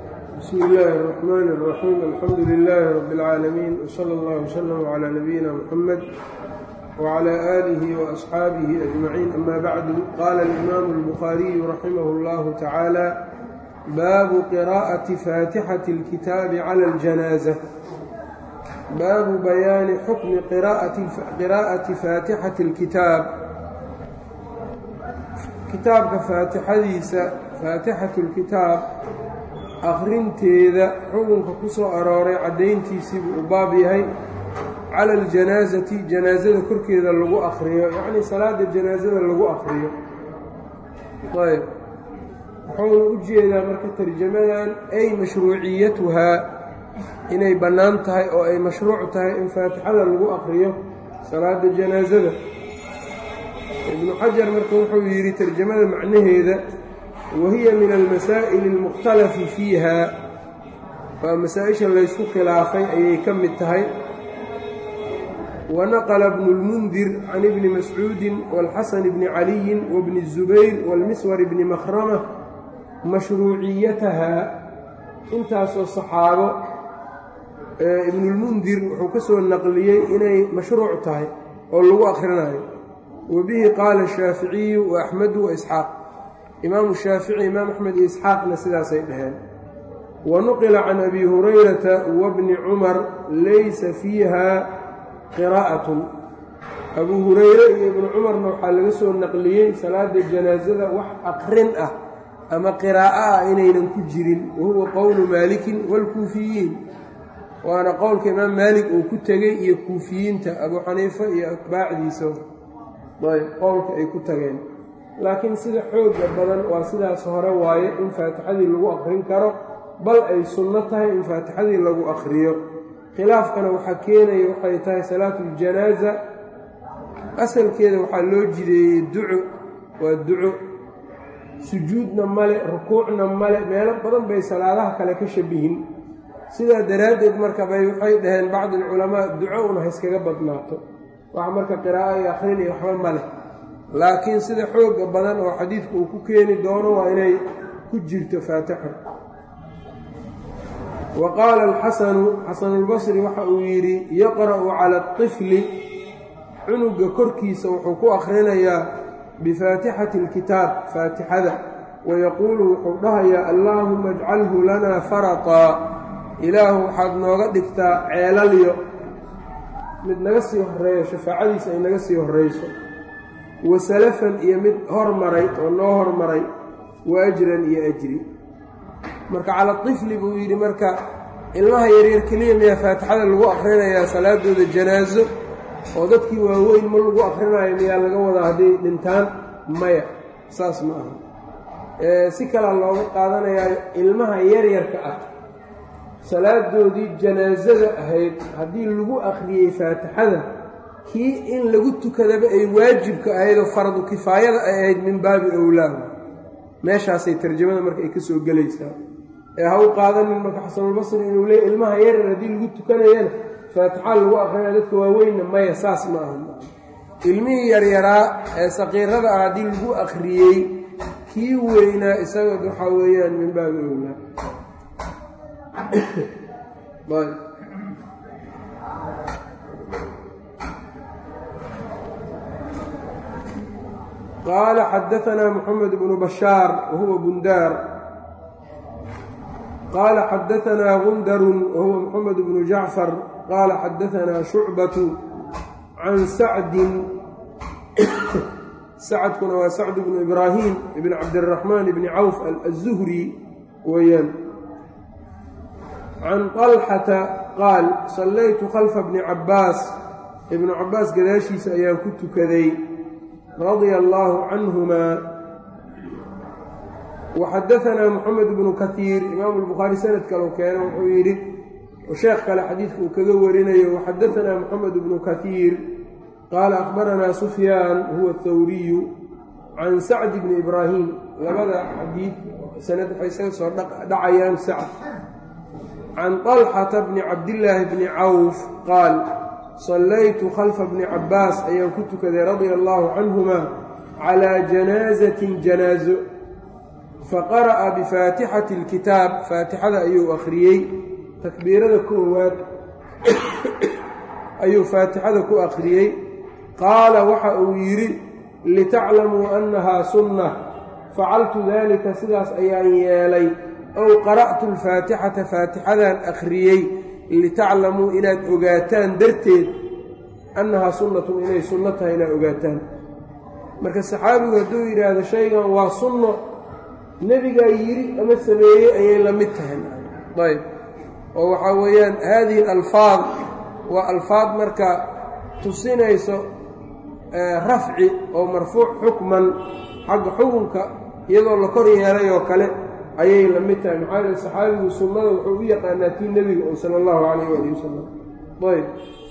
bsmi illaahi الرaxmaan الraxiim alxamdu lilaahi rabi اlcaalamiin wslى اllah wslm clى nabiyina mxamed wclى aalihi waasxaabihi ajmaciin ama bacdu qaala alimaamu اlbukhaariyu raximah اllahu tacaala baabu qiraa'ati faatixati اlkitaabi clى اljanaaza baabu bayaani xukmi qiraa'ati faatixati اlkitaab kitaabka faatixadiisa faatixatu اlkitaab akhrinteeda xukunka ku soo arooray caddayntiisiibuu u baab yahay cala aljanaasati janaasada korkeeda lagu akhriyo yacnii salaada janaasada lagu akhriyo ayb wuxuuna u jeedaa marka tarjamadan ay mashruuciyatuhaa inay bannaan tahay oo ay mashruuc tahay in faatixada lagu akhriyo salaada janaasada ibnu xajar marka wuxuu yidhi tarjamada macnaheeda wahiya min almasaa'ili almukhtalafi fiiha waa masaa-isha laysku khilaafay ayay ka mid tahay wanaqla bnu اlmundir can ibni mascuudi wاlxasan bni caliyi wabni الzubayr wاlmiswar bni makhrama mashruuciyatahaa intaasoo saxaabo ibnulmundir wuxuu ka soo naqliyey inay mashruuc tahay oo lagu akhrinayo wa bihi qaala shaaficiyu waaxmedu waisxaaq imaamu shaafici imaam axmed iyo isxaaqna sidaasay dhaheen wa nuqila can abi hurayrata wabni cumar laysa fiiha qiraa'atun abuu hureyre iyo ibnu cumarna waxaa laga soo naqliyey salaada janaasada wax aqrin ah ama qiraa'o ah inaynan ku jirin wa huwa qowlu maalikin waalkuufiyiin waana qowlka imaam maalik uu ku tegey iyo kuufiyiinta abuu xaniifa iyo atbaacdiisa ayb qowlka ay ku tageen laakiin sida xooga badan waa sidaas hore waaye in faatixadii lagu akhrin karo bal ay sunno tahay in faatixadii lagu akhriyo khilaafkana waxaa keenaya waxay tahay salaatuuljanaaza asalkeeda waxaa loo jideeyey duco waa duco sujuudna male rukuucna male meelo badan bay salaadaha kale ka shabihin sidaa daraaddeed marka bay waxay dhaheen bacdi alculamaa duco una hayskaga badnaato wax marka qiraa'o iyo akhrin iyo waxba ma leh laakiin sida xooga badan oo xadiidku uu ku keeni doono waa inay ku jirto faatixo wa qaala alxasanu xasanulbasri waxa uu yidhi yaqra'u cala aطifli cunuga korkiisa wuxuu ku akhrinayaa bifaatixati اlkitaab faatixada wayaquulu wuxuu dhahayaa allaahuma ajcalhu lanaa farataa ilaahu waxaad nooga dhigtaa ceelalyo mid naga sii horeeyo shafaacadiisa ay naga sii horreyso wa salafan iyo mid hormaray oo noo hormaray wa ajran iyo ajri marka cala tifli buu yidhi marka ilmaha yaryar keliya miyaa faatixada lagu akhrinayaa salaadooda janaaso oo dadkii waaweyn ma lagu akhrinayo miyaa laga wadaa hadday dhintaan maya saas ma aha si kalea looga qaadanayaa ilmaha yaryarka ah salaadoodii janaasada ahayd haddii lagu akhriyey faatixada kii in lagu tukadaba ay waajibka ahayd oo fardu kifaayada ay ahayd min baabi owlaa meeshaasay tarjamada marka ay ka soo gelaysaa ee ha u qaadanin marka xasanulbasri inuu leey ilmaha yaryar haddii lagu tukanayana faatixa lagu akrinaya dadka waaweynna maya saas ma aha ilmihii yaryaraa ee saqiirada ah haddii lagu akhriyey kii weynaa isaga waxaa weeyaan min baabi owlaa qaala xadaanaa moxamed bnu bashaar wahuwa bundaar qaala xadaanaa gundarun wahuwa moxamed bnu jacfar qaala xadaanaa shucbatu can sacdin sacdkuna waa sacd bnu ibraahim ibn cabdiraxmaan bni cawf aلzuhri weeyaan can طalxata qaal sallaytu khalfa bni cabbaas ibnu cabbaas gadaashiisa ayaan ku tukaday radia allaahu canhumaa waxadaanaa moxamed bnu kaiir imaamu lbukhaari sanad kaleu keeno wuxuu yidhi sheekh kale xadiidka uu kaga warinayo waxadaanaa moxamed bnu kaiir qaala akhbaranaa sufyaan huwa athawriyu can sacd bni ibraahim labada xadiid sanad waxay isaga soo dhacayaan sacd can طalxata bni cabdillaahi bni cawf qaal sallaytu khalfa bni cabbaas ayaan ku tukaday radia allaahu canhuma calaa janaasatin janaaso faqara'a bifaatixati اlkitaab faatixada ayuu akhriyey takbiirada koowaad ayuu faatixada ku akhriyey qaala waxa uu yidhi litaclamuu annahaa sunna facaltu daalika sidaas ayaan yeelay ow qara'tu alfaatixata faatixadaan akhriyey litaclamuu inaad ogaataan darteed annahaa sunnatun inay sunno tahay inaad ogaataan marka saxaabigu hadduu yidhaahdo shaygan waa sunno nebigaa yidhi ama sameeyey ayay la mid tahay ayb oo waxaa weeyaan haadihi alfaad waa alfaad marka tusinayso rafci oo marfuuc xukman xagga xukunka iyadoo la kor yeelay oo kale ayay la mid tahay maxaa yeele saxaabigu sunnada wuxuu u yaqaanaa tii nebiga oo sala allahu calayh waali wasalam ayb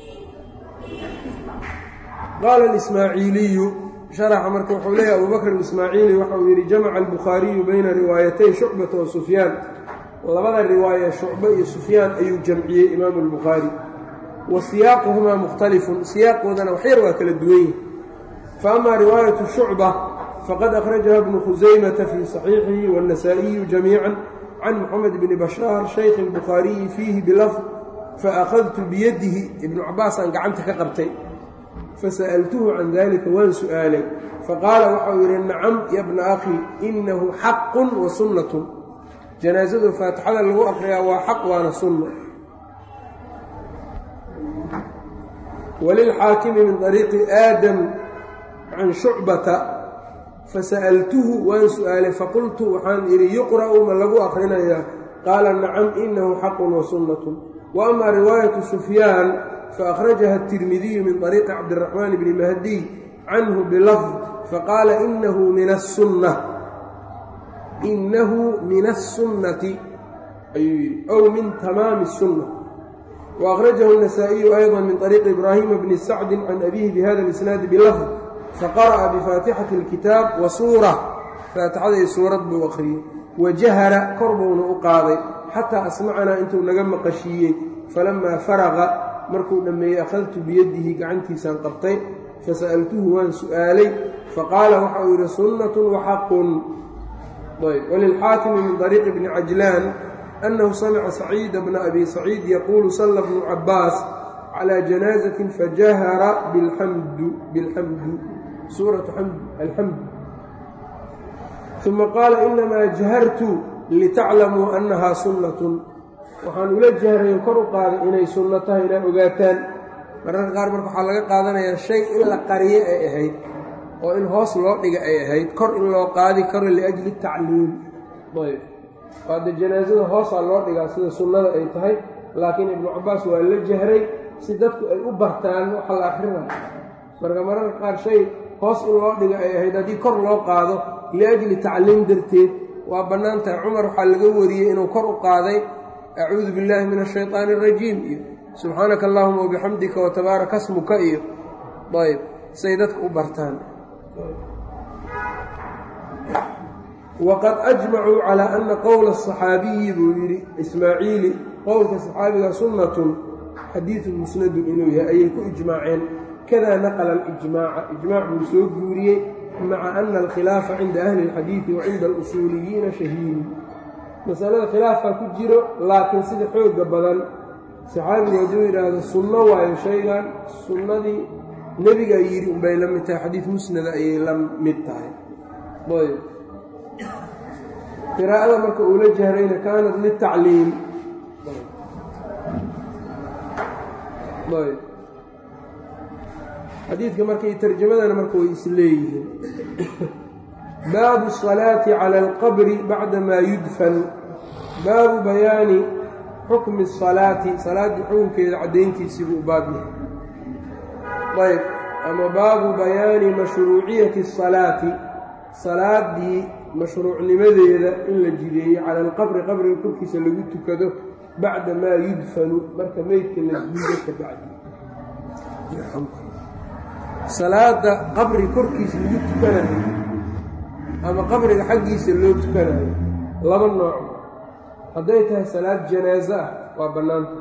qaala alismaaciiliyu sharaxa marka wuxuu leeyahy abubakr alismaaciili waxa uu yidhi jamaca albukhaariyu bayna riwaayatay shucbata wa sufyaan labada riwaaya shucbe iyo sufyaan ayuu jamciyey imaamu albukhaari wa siyaaquhumaa mukhtalifun siyaaqoodana waxyar waa kala duwan yihi fa amaa riwaayatu shucba fqad akhrajaha bnu khusaymata fii صaxiixihi wالنasaaئiyu jamiica can moxamed bni bashaar shaykhi اlbukhaariyi fiihi bilafd faأkhadtu biyadihi ibnu cabaasaan gacanta ka qabtay fasa'altuhu can dalika waan su'aalay faqaala waxau yidhi nacam ya bna akhi inahu xaqu wa sunnatu janaasadu faatixada lagu akriyaa waa xaq waana sunno walilxaakimi min طariiqi aadam can shucbata fasa'altuhu waan su'aalay faqultu waxaan idhi yuqra'u ma lagu akhrinayaa qaala nacam inahu xaqun wa sunnatun wa amaa riwaayatu sufyaan faakhrajaha atirmidiyu min طariiqi cabdiraxmaan bni mahdiy canhu bilafd faqaala inahu min asunna inahu min الsunnati ayuu yidhi ow min tamaami الsunna وأkhrajahu النasaaئiyu أyضا min طariiqi ibraahima bni sacdi can abihi bihada اlisnaadi bilafd faqara'a bifaatixati اlkitaab wa suura faatixadai suurad buu akhriyey wajahara kor buuna u qaaday xataa asmacanaa intuu naga maqashiiyey falamaa faraqa markuu dhammeeyey akhadtu biyadihi gacantiisaan qabtay fasa'altuhu waan su'aalay faqaala waxa uu yidhi sunnatun waxaqun walilxaakimi min طariiqi bni cajlaan annahu samica saciida bna abi saciid yaquulu salla bnu cabaas calى janaazatin fajahara bilxamdu bilxamdu suuratu alxamdu uma qaala inamaa jahartu litaclamuu annahaa sunnatun waxaan ula jahrayo kor u qaaday inay sunno tahay inaa ogaataan mararka qaar marka waxaa laga qaadanayaa shay in la qariyo ay ahayd oo in hoos loo dhiga ay ahayd kor in loo qaadi karo liajli tacliim ayb waade janaasada hoosaa loo dhigaa sida sunnada ay tahay laakiin ibnu cabaas waa la jahray si dadku ay u bartaan waxa la akrinayo marka mararka qaar shay hoos in loo dhiga ay ahayd haddii kor loo qaado liajli tacliim darteed waa bannaan tahay cumar waxaa laga wariyey inuu kor u qaaday acuudu billaahi min ashayطaani اrajiim iyo subxaanaka allahuma wabixamdika watabaaraka smuka iyo ayb say dadka u bartaan waqad ajmacuu calىa ana qowla الصaxaabiyi buu yidhi ismaaciili qowlka saxaabiga sunnatun xadiidu musnadun inuu yahay ayay ku ijmaaceen kadaa naqla alijmaaca ijmaac buu soo guuriyey maca ana alkhilaafa cinda ahli اlxadiidi wa cinda alusuuliyiina shahiidu masalada khilaafaa ku jiro laakiin sida xooga badan saxaabigu hadduu yidhaahdo sunno waayo shaygan sunnadii nebigaa yidhi unbay la mid tahay xadiid musnada ayay la mid tahay ayb qiraa'ada marka uu la jahrayna kaanat litacliim ayb xadiidka markay tarjamadana marka way isleeyihiin baabu الصalaaةi calى اlqabri bacda maa yudfan baabu bayaani xukmi الصalaati salaaddii xukunkeeda caddayntiisii buu baab yahay ayb ama baabu bayaani mashruuciyati الصalaati salaaddii mashruucnimadeeda in la jideeyo cala alqabri qabriga korkiisa lagu tukado bacda maa yudfanu marka meydka la diido ka bacdi salaada qabri korkiisa lagu tukanayo ama qabriga xaggiisa loo tukanayo laba nooc hadday tahay salaad janaaso ah waa bannaanta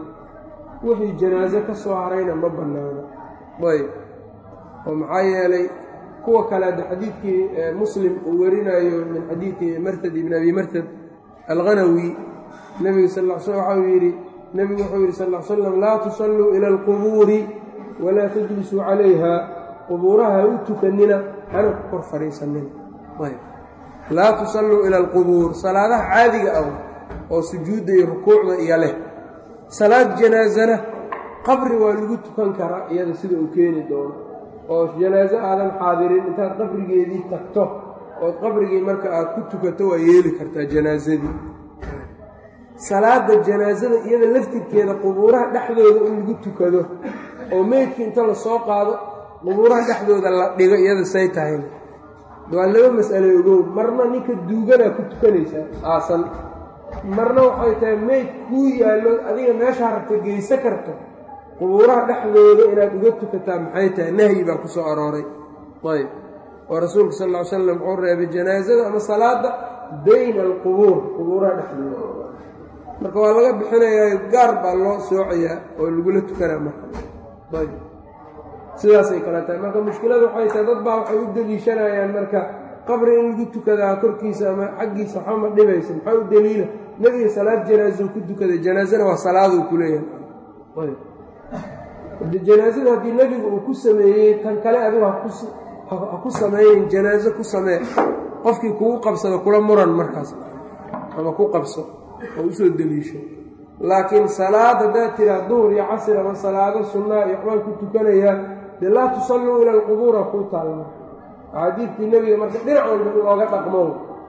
wixii janaaso ka soo harayna ma bannaano ayb oo maxaa yeelay kuwa kale hadde xadiidkii muslim uu warinayo min xadiidi martad ibn abi martad alghanawi nebiga sal l sl waxau yidhi nebigu wuxuu yidhi sal l slam laa tusalluu ila alqubuuri walaa tajlisuu calayha qubuuraha ha u tukanina hana ku kor fadhiisanina laa tusalluu ila alqubuur salaadaha caadiga ah oo sujuudda iyo rukuucda iyo leh salaad janaasana qabri waa lagu tukan karaa iyada sida uu keeni doono oo janaaso aadan xaadirin intaad qabrigeedii tagto ood qabrigii marka aad ku tukato waa yeeli kartaa janaasadii salaada janaasada iyada laftirkeeda qubuuraha dhexdooda in lagu tukado oo meydkii inta lasoo qaado qubuuraha dhexdooda la dhigo iyada say tahay waa laba mas'alo ogow marna ninka duuganaa ku tukanaysaa aasan marna waxay tahay meyd kuu yaallo adiga meeshaa rabta geysa karto qubuuraha dhexdooda inaad uga tukataa maxay tahay nahyi baa ku soo arooray ayb oo rasuulka sal ll ly slam wuxuu reebay janaasada ama salaada bayna alqubuur qubuuraha dhexdooda marka waa laga bixinayaa gaar baa loo soocayaa oo lagula tukanaa marka ayb sidaasay kale tahay marka mushkilada waxay tahay dad baa waxay u deliishanayaan marka qabri in lagu tukadaa korkiisa ama xaggiisa waxba ma dhibaysa maxaa u deliila nebiga salaad janaaso ku tukaday janaasana waa salaaduu ku leeyahay de janaasada haddii nebigu uu ku sameeyey tan kale adigu ha ku sameeyen janaaso ku samee qofkii kugu qabsado kula muran markaas ama ku qabso oo usoo deliisho laakiin salaad haddaad tiraa duhur iyo casir ama salaado sunnaa iyo waxbaan ku tukanayaa dee laa tusalluu ila alqubuura kuu taalla axaadiidtii nebiga marka dhinac walba in looga dhaqmo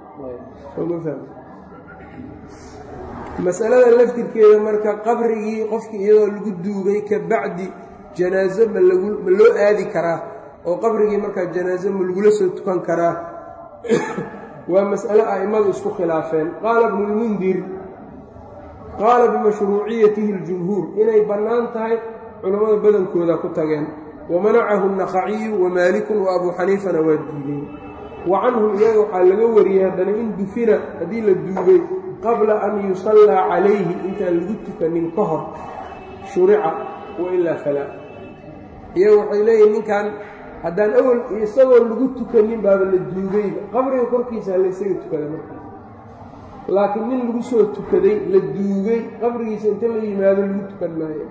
masalada laftirkeeda marka qabrigii qofkii iyadoo lagu duugay ka bacdi janaaso ma lagu ma loo aadi karaa oo qabrigii markaa janaaso ma lagula soo tukan karaa waa mas'ale a'immadu isku khilaafeen qaala ibnulmundir qaala bimashruuciyatihi اljumhuur inay bannaan tahay culammada badankooda ku tageen wamanacahu الnaqaciyu wamaalikun wa abuu xaniifana waa diideen wa canhum iyaga waxaa laga wariyey haddana in dufina haddii la duugay qabla an yusallaa calayhi intaan lagu tukanin ka hor shurica wa ilaa falaa iyaga waxay leeyihin ninkan haddaan awel isagoo lagu tukanin baaba la duugayba qabriga korkiisa halaysaga tukada marka laakiin nin lagu soo tukaday la duugay qabrigiisa inta la yimaado lagu tukan maayo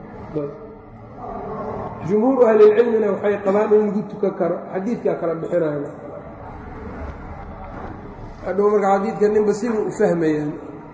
jumhuuru ahlilcilmina waxay qabaan in lagu tukan karo xadiidkaa kala bixinayo hadhow marka xadiidka ninba siba u fahmayaan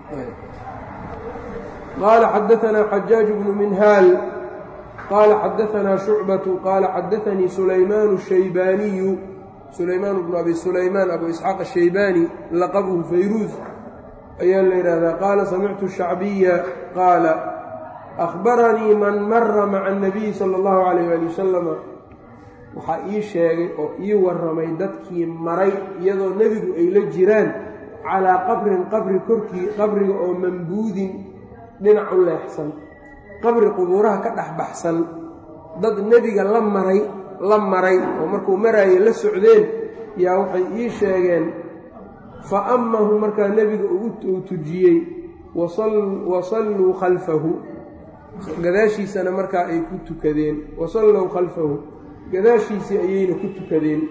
qaala xadaanaa xajaaj bnu minhaal qaala xadaanaa shucbatu qaala xadaanii sulaymaanu shaybaaniyu sulaymaan bnu abi sulaymaan abu isxaaq ashaybaani laqabuhu fayruuz ayaa la yidhaahdaa qaala samictu shacbiya qaala akhbaranii man mara maca anabiyi sala allahu calayh ali wasalama waxaa ii sheegay oo ii warramay dadkii maray iyadoo nebigu ay la jiraan calaa qabrin qabri korkii qabriga oo mambuudin dhinac u leexsan qabri qubuuraha ka dhex baxsan dad nebiga la maray la maray oo markuu maraaye la socdeen yaa waxay ii sheegeen fa ammahu markaa nebiga uu tujiyey wasalluu khalfahu gadaashiisana markaa ay ku tukadeen wasallow khalfahu gadaashiisii ayayna ku tukadeen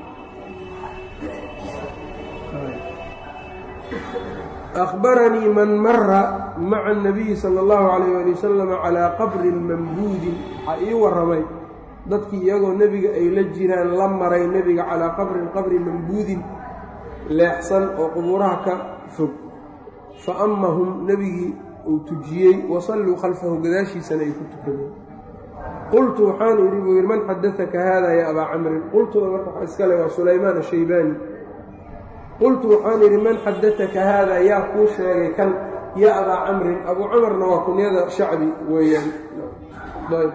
akhbaranii man mara maca anabiyi sala allahu calayh ali wasalam calaa qabrin mambuudin waxaa ii warramay dadkii iyagoo nebiga ay la jiraan la maray nebiga calaa qabrin qabri mambuudin leexsan oo qubuuraha ka fog fa ammahum nebigii uu tujiyey wasalluu khalfahu gadaashiisana ay ku tukadeen qultu waxaan idhi buu yidhi man xadaaka haada ya abaa camrin qultuda marka waxa iska le waa sulaymaan ashaybaani qultu waxaan idhi man xadaaka haada yaa kuu sheegay kan ya abaa camrin abuu camarna waa kunyada shacbi weeyaan ayb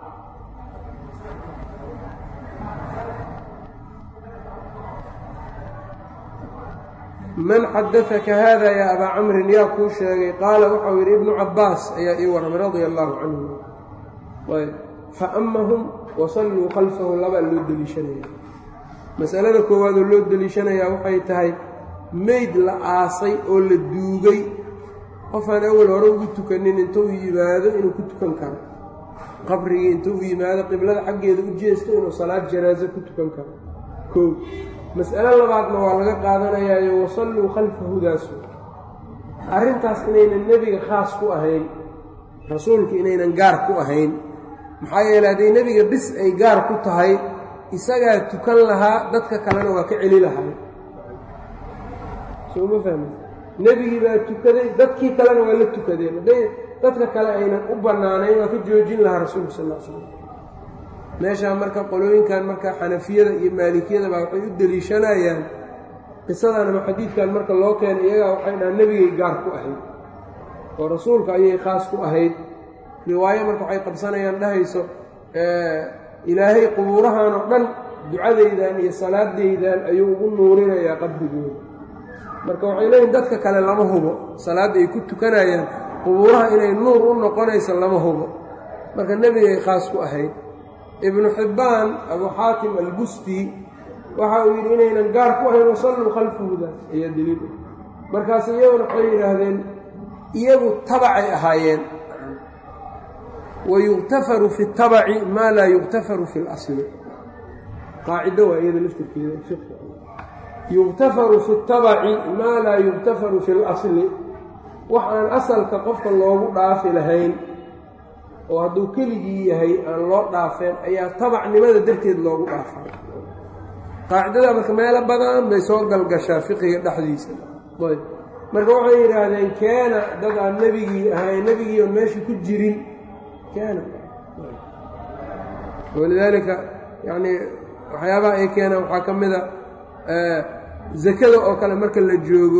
man xadaaka haada yaa abaa camrin yaa kuu sheegay qaala waxau yidhi ibnu cabbaas ayaa ii warramay radia allaahu canhu ayb fa ammahum wasalluu khalfahu labaa loo deliishanaya masalada koowaadoo loo deliishanayaa waxay tahay meyd la aasay oo la duugay qofaan awal hore ugu tukanin intuu yimaado inuu ku tukan karo qabrigii intuu yimaado qiblada xaggeeda u jeesto inuu salaad janaaso ku tukan karo kow mas'alo labaadna waa laga qaadanayaayo wasalluu khalfa hudaasu arrintaas inaynan nebiga khaas ku ahayn rasuulku inaynan gaar ku ahayn maxaa yeeley hadday nebiga bis ay gaar ku tahay isagaa tukan lahaa dadka kalena waa ka celi lahay sooma fahmi nebigii baa tukaday dadkii kalena waa la tukadeen hadday dadka kale aynan u bannaanayn waa ka joojin lahaa rasuulku sal l slam meeshaa marka qolooyinkan marka xanafiyada iyo maalikiyada baa waxay u deliishanayaan qisadan ama xadiidkan marka loo keena iyagaa waxay dhahaan nebigay gaar ku ahayd oo rasuulka ayay khaas ku ahayd riwaayo marka waxay qabsanayaan dhahayso ilaahay qubuurahan oo dhan ducadaydan iyo salaadaydan ayuu ugu nuurinayaa qabrigooda marka waxay leeyihin dadka kale lama hubo salaadda ay ku tukanayaan qubuuraha inay nuur u noqonayso lama hubo marka nebigay khaas ku ahayd ibnu xibbaan abu xaatim albusti waxa uu yidhi inaynan gaar ku ahayn wasalluu khalfahudaas ayaa deliil markaas iyaguna waxay yidhaahdeen iyagu tabacay ahaayeen wa yuktafaru fi tabaci maa laa yuktafaru fi اlasli qaacido waa iyada laftirkeeda yuktafaru fi اtabaci maa laa yuktafaru fi اlasli wax aan asalka qofka loogu dhaafi lahayn oo hadduu keligii yahay aan loo dhaafeen ayaa tabacnimada darteed loogu dhaafay qaacidada marka meelo badan bay soo galgashaa fiqiga dhexdiisa ayb marka waxay yidhaahdeen keena dad aan nebigii ahayn nebigii oon meesha ku jirin keena walidaalika yacnii waxyaabaha ay keenaan waxaa ka mid a zakada oo kale marka la joogo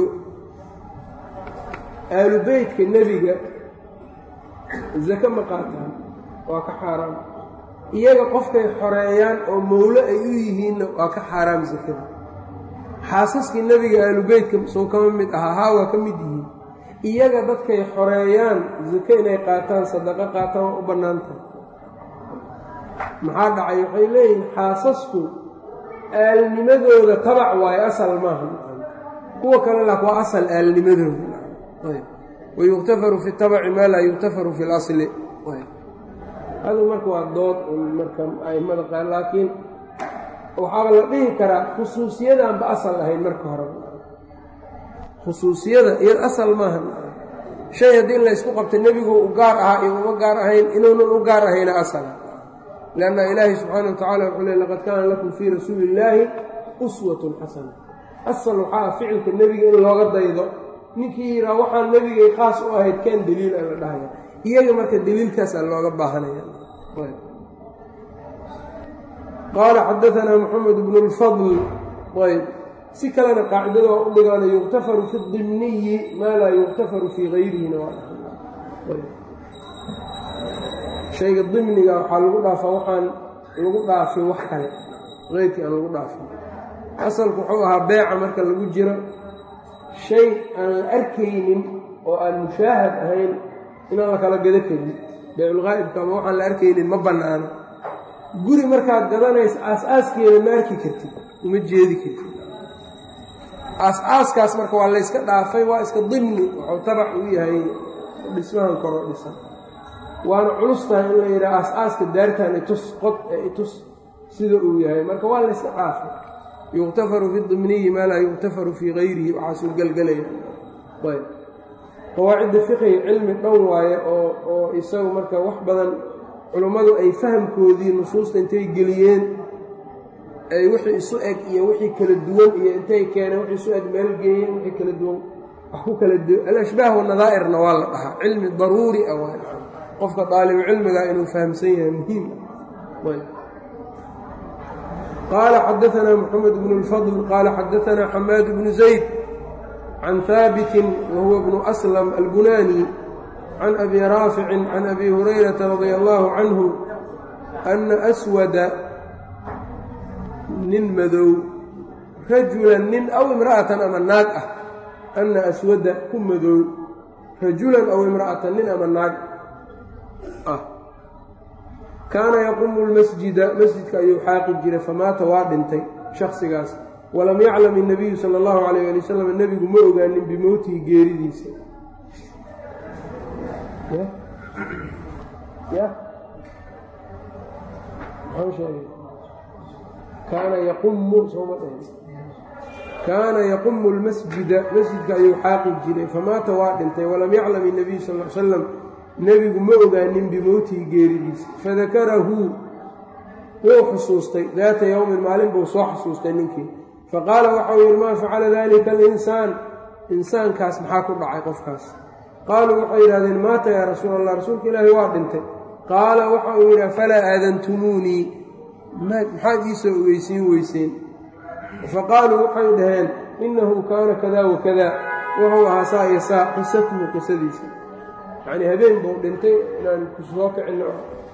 aalu beytka nebiga zake ma qaataan waa ka xaaraam iyaga qofkay xoreeyaan oo mawlo ay u yihiinna waa ka xaaraam sakada xaasaskii nebiga aalubeytka soo kama mid ahaa haa waa ka mid yihiin iyaga dadkay xoreeyaan zake inay qaataan sadaqo qaataan waa u bannaan tahay maxaa dhacay waxay leeyihiin xaasasku aalnimadooda tabac waayo asal maaha kuwa kale lak waa asal aalnimadooda wayuktafaru fi tabaci maa laa yuktafaru fi اlasli adu marka waa dood marka aimada qaar laakiin waxaaba la dhihi karaa khusuusiyadanba asal ahayn marka hore khusuusiyada iyad asal maaha shay haddii laysku qabta nebigu u gaar ahaa iyo uma gaar ahayn inuunan u gaar ahayna asala lanna ilaahi subxaana wa tacala wuxuu le laqad kaana lakum fii rasuuli illaahi uswatun xasana asal waxaa ah ficilka nebiga in looga daydo ninkii yihaa waxaan nebigay khaas u ahayd keen deliil a la dhahaya iyaga marka deliilkaasaa looga baahanaya qaala xadaanaa moxamed bnu lfadl ayb si kalena qaacidada waa u dhigaana yuktafaru fi dimniyi maa laa yuktafaru fii gayrihina shayga dimniga waxaa lagu dhaafaa waxaan lagu dhaafin wax kale keyrkii aan lagu dhaafin asalku wuxuu ahaa beeca marka lagu jiro shay aan la arkaynin oo aan mushaahad ahayn inaan la kala gado karin beeculqaa'ibka ama waxaan la arkaynin ma bannaano guri markaad gadanaysa aas-aaskeeda ma arki kartid uma jeedi kartid aas-aaskaas marka waa layska dhaafay waa iska dimni wuxuu tabac u yahay dhismahan koroo dhisan waana culus tahay in la yidhaha aas-aaska daartan itus qod ee itus sida uu yahay marka waa layska dhaafay yuktafaru fi dimniyi maa laa yuktafaru fii gayrihi waxaasuu gelgelaya ayb qawaacidda fiqiga cilmi dhan waaye oo oo isagu marka wax badan culummadu ay fahamkoodii nusuusta intay geliyeen ay wixii isu eg iyo wixii kala duwan iyo intay keeneen wixii isu eg meel geeyeen wixii kala duwan wax ku kala duwan alashbaah wanadaa'irna waa la dhahaa cilmi daruuri ah waa qofka daalibu cilmiga inuu fahamsan yahay muhiim ayb qaala xadaanaa moxamed bnu lfadl qaala xadaanaa xamaad bnu zayd can haabitin wahuwa bnu aslam albunani can abi raaficin can abi hurayrata radia allaahu canhu anna aswada nin madow rajulan nin aw imra'atan ama naag ah anna aswada ku madow rajulan aw imra'atan nin ama naag ah kaana yaqumu lmasjida masjidka ayuu xaaqi jiray famaata waa dhintay shaksigaas walam yaclam innabiyu sala allahu calayh ali wasalam nebigu ma ogaanin bimowtihi geeridiisa kaana yaqumu sooma dhehen kaana yaqumu lmasjida masjidka ayuu xaaqi jiray famaata waa dhintay walam yaclam inabiyu sal l salam nebigu ma ogaanin bimowtihi geeridiisa fadakarahu wuu xusuustay daata yowmin maalin buu soo xusuustay ninkii faqaala waxau yidhi maa facala dalika alinsaan insaankaas maxaa ku dhacay qofkaas qaaluu waxay yidhahdeen maata yaa rasuul allah rasuulka ilaahi waa dhintay qaala waxa uu yidhi afalaa aadantumuunii maxaad iisoo ogeysiin weyseen faqaaluu waxay dhaheen innahu kaana kada wakada wuxuu ahaa saa iyo saa qisatuhu qisadiisa yacnii habeen buu dhintay inaan ku soo kicinno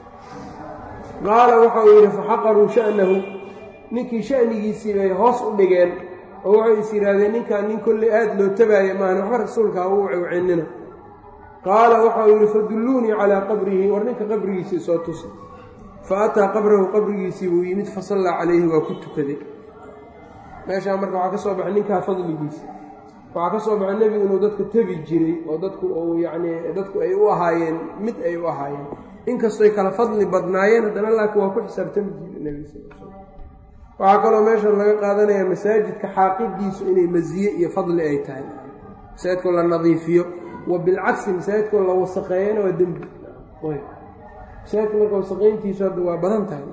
qaala waxa uu yidhi faxaqaruu sha'nahu ninkii sha'nigiisii bay hoos u dhigeen oo waxay is yidhaahdeen ninkaan nin kolley aad loo tabaaya maahan waxba rasuulka ha u cewceynina qaala waxa uu yidhi fadulluunii calaa qabrihi war ninka qabrigiisii soo tusa fa ataa qabrahu qabrigiisii buu yimid fasallaa calayhi waa ku tukaday meeshaa marka waxaa ka soo baxay ninkaa fadligiisa waxaa ka soo baxay nebigu inuu dadka tebi jiray oo dadku uu yacnii dadku ay u ahaayeen mid ay u ahaayeen inkastoy kala fadli badnaayeen haddana laakiin waa ku xisaabtami jiray nebiga sal l slam waxaa kaloo meeshan laga qaadanayaa masaajidka xaaqidiisu inay masiye iyo fadli ay tahay masaajidkoo la nadiifiyo wa bilcagsi masaajidkoo la wasaqeeyana waa dembi masaajidka marka wasaqayntiisu hadda waa badan tahay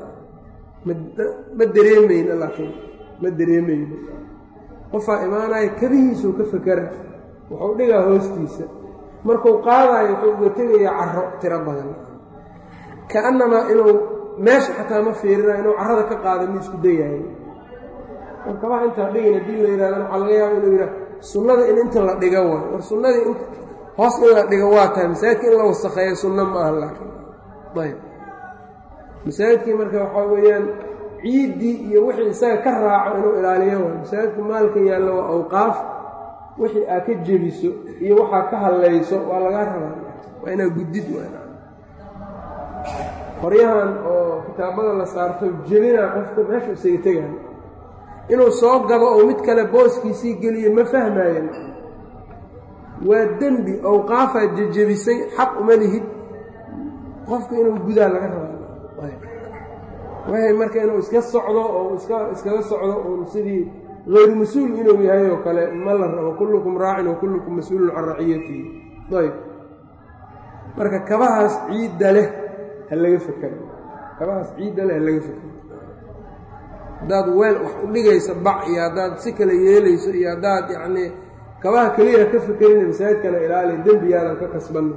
ma dareemayna laakiin ma dareemayno qofaa imaanaya kabihiisuu ka fakera wuxuu dhigaa hoostiisa markuu qaadaayo wuxuu uga tegayaa caro tiro badan kaannamaa inuu meesha xataa ma fiirina inuu carrada ka qaada mi isku dayahay markabaha intaa dhigin haddii la yidhahdana waxaa laga yaaba inuu yidhaha sunnada in inta la dhiga waay war sunnadii int hoos in la dhigo waa tahay masaajidka in la wasakheeyo sunno ma aha laakiin ayb masaajidkii marka waxaa weeyaan ciiddii iyo wixii isaga ka raaco inuu ilaaliyo waay masaajidku maalka yaallo waa awqaaf wixii aad ka jebiso iyo waxaa ka hallayso waa lagaa rabaa waa inaa guddid waa qoryahan oo kitaabada la saarto jebinaa qofka meesha isaga tegaan inuu soo gabo oo mid kale booskiisii geliyo ma fahmaayan waa dembi awqaafaa jejebisay xaq uma lihid qofka inuu gudaa laga rabaa waxay marka inuu iska socdo oo iska iskaga socdo uun sidii hayru mas-uul inuu yahay oo kale ma la rabo kullukum raacin wa kullukum mas-uulun can raciyatihi ayb marka kabahaas ciidda leh ha laga fekero kabahaas ciidda leh ha laga fekero haddaad weel wax u dhigayso bac iyo haddaad si kale yeelayso iyo haddaad yacnii kabaha keliya ka fekerina masaajidkana ilaali dembigaadan ka kasbanna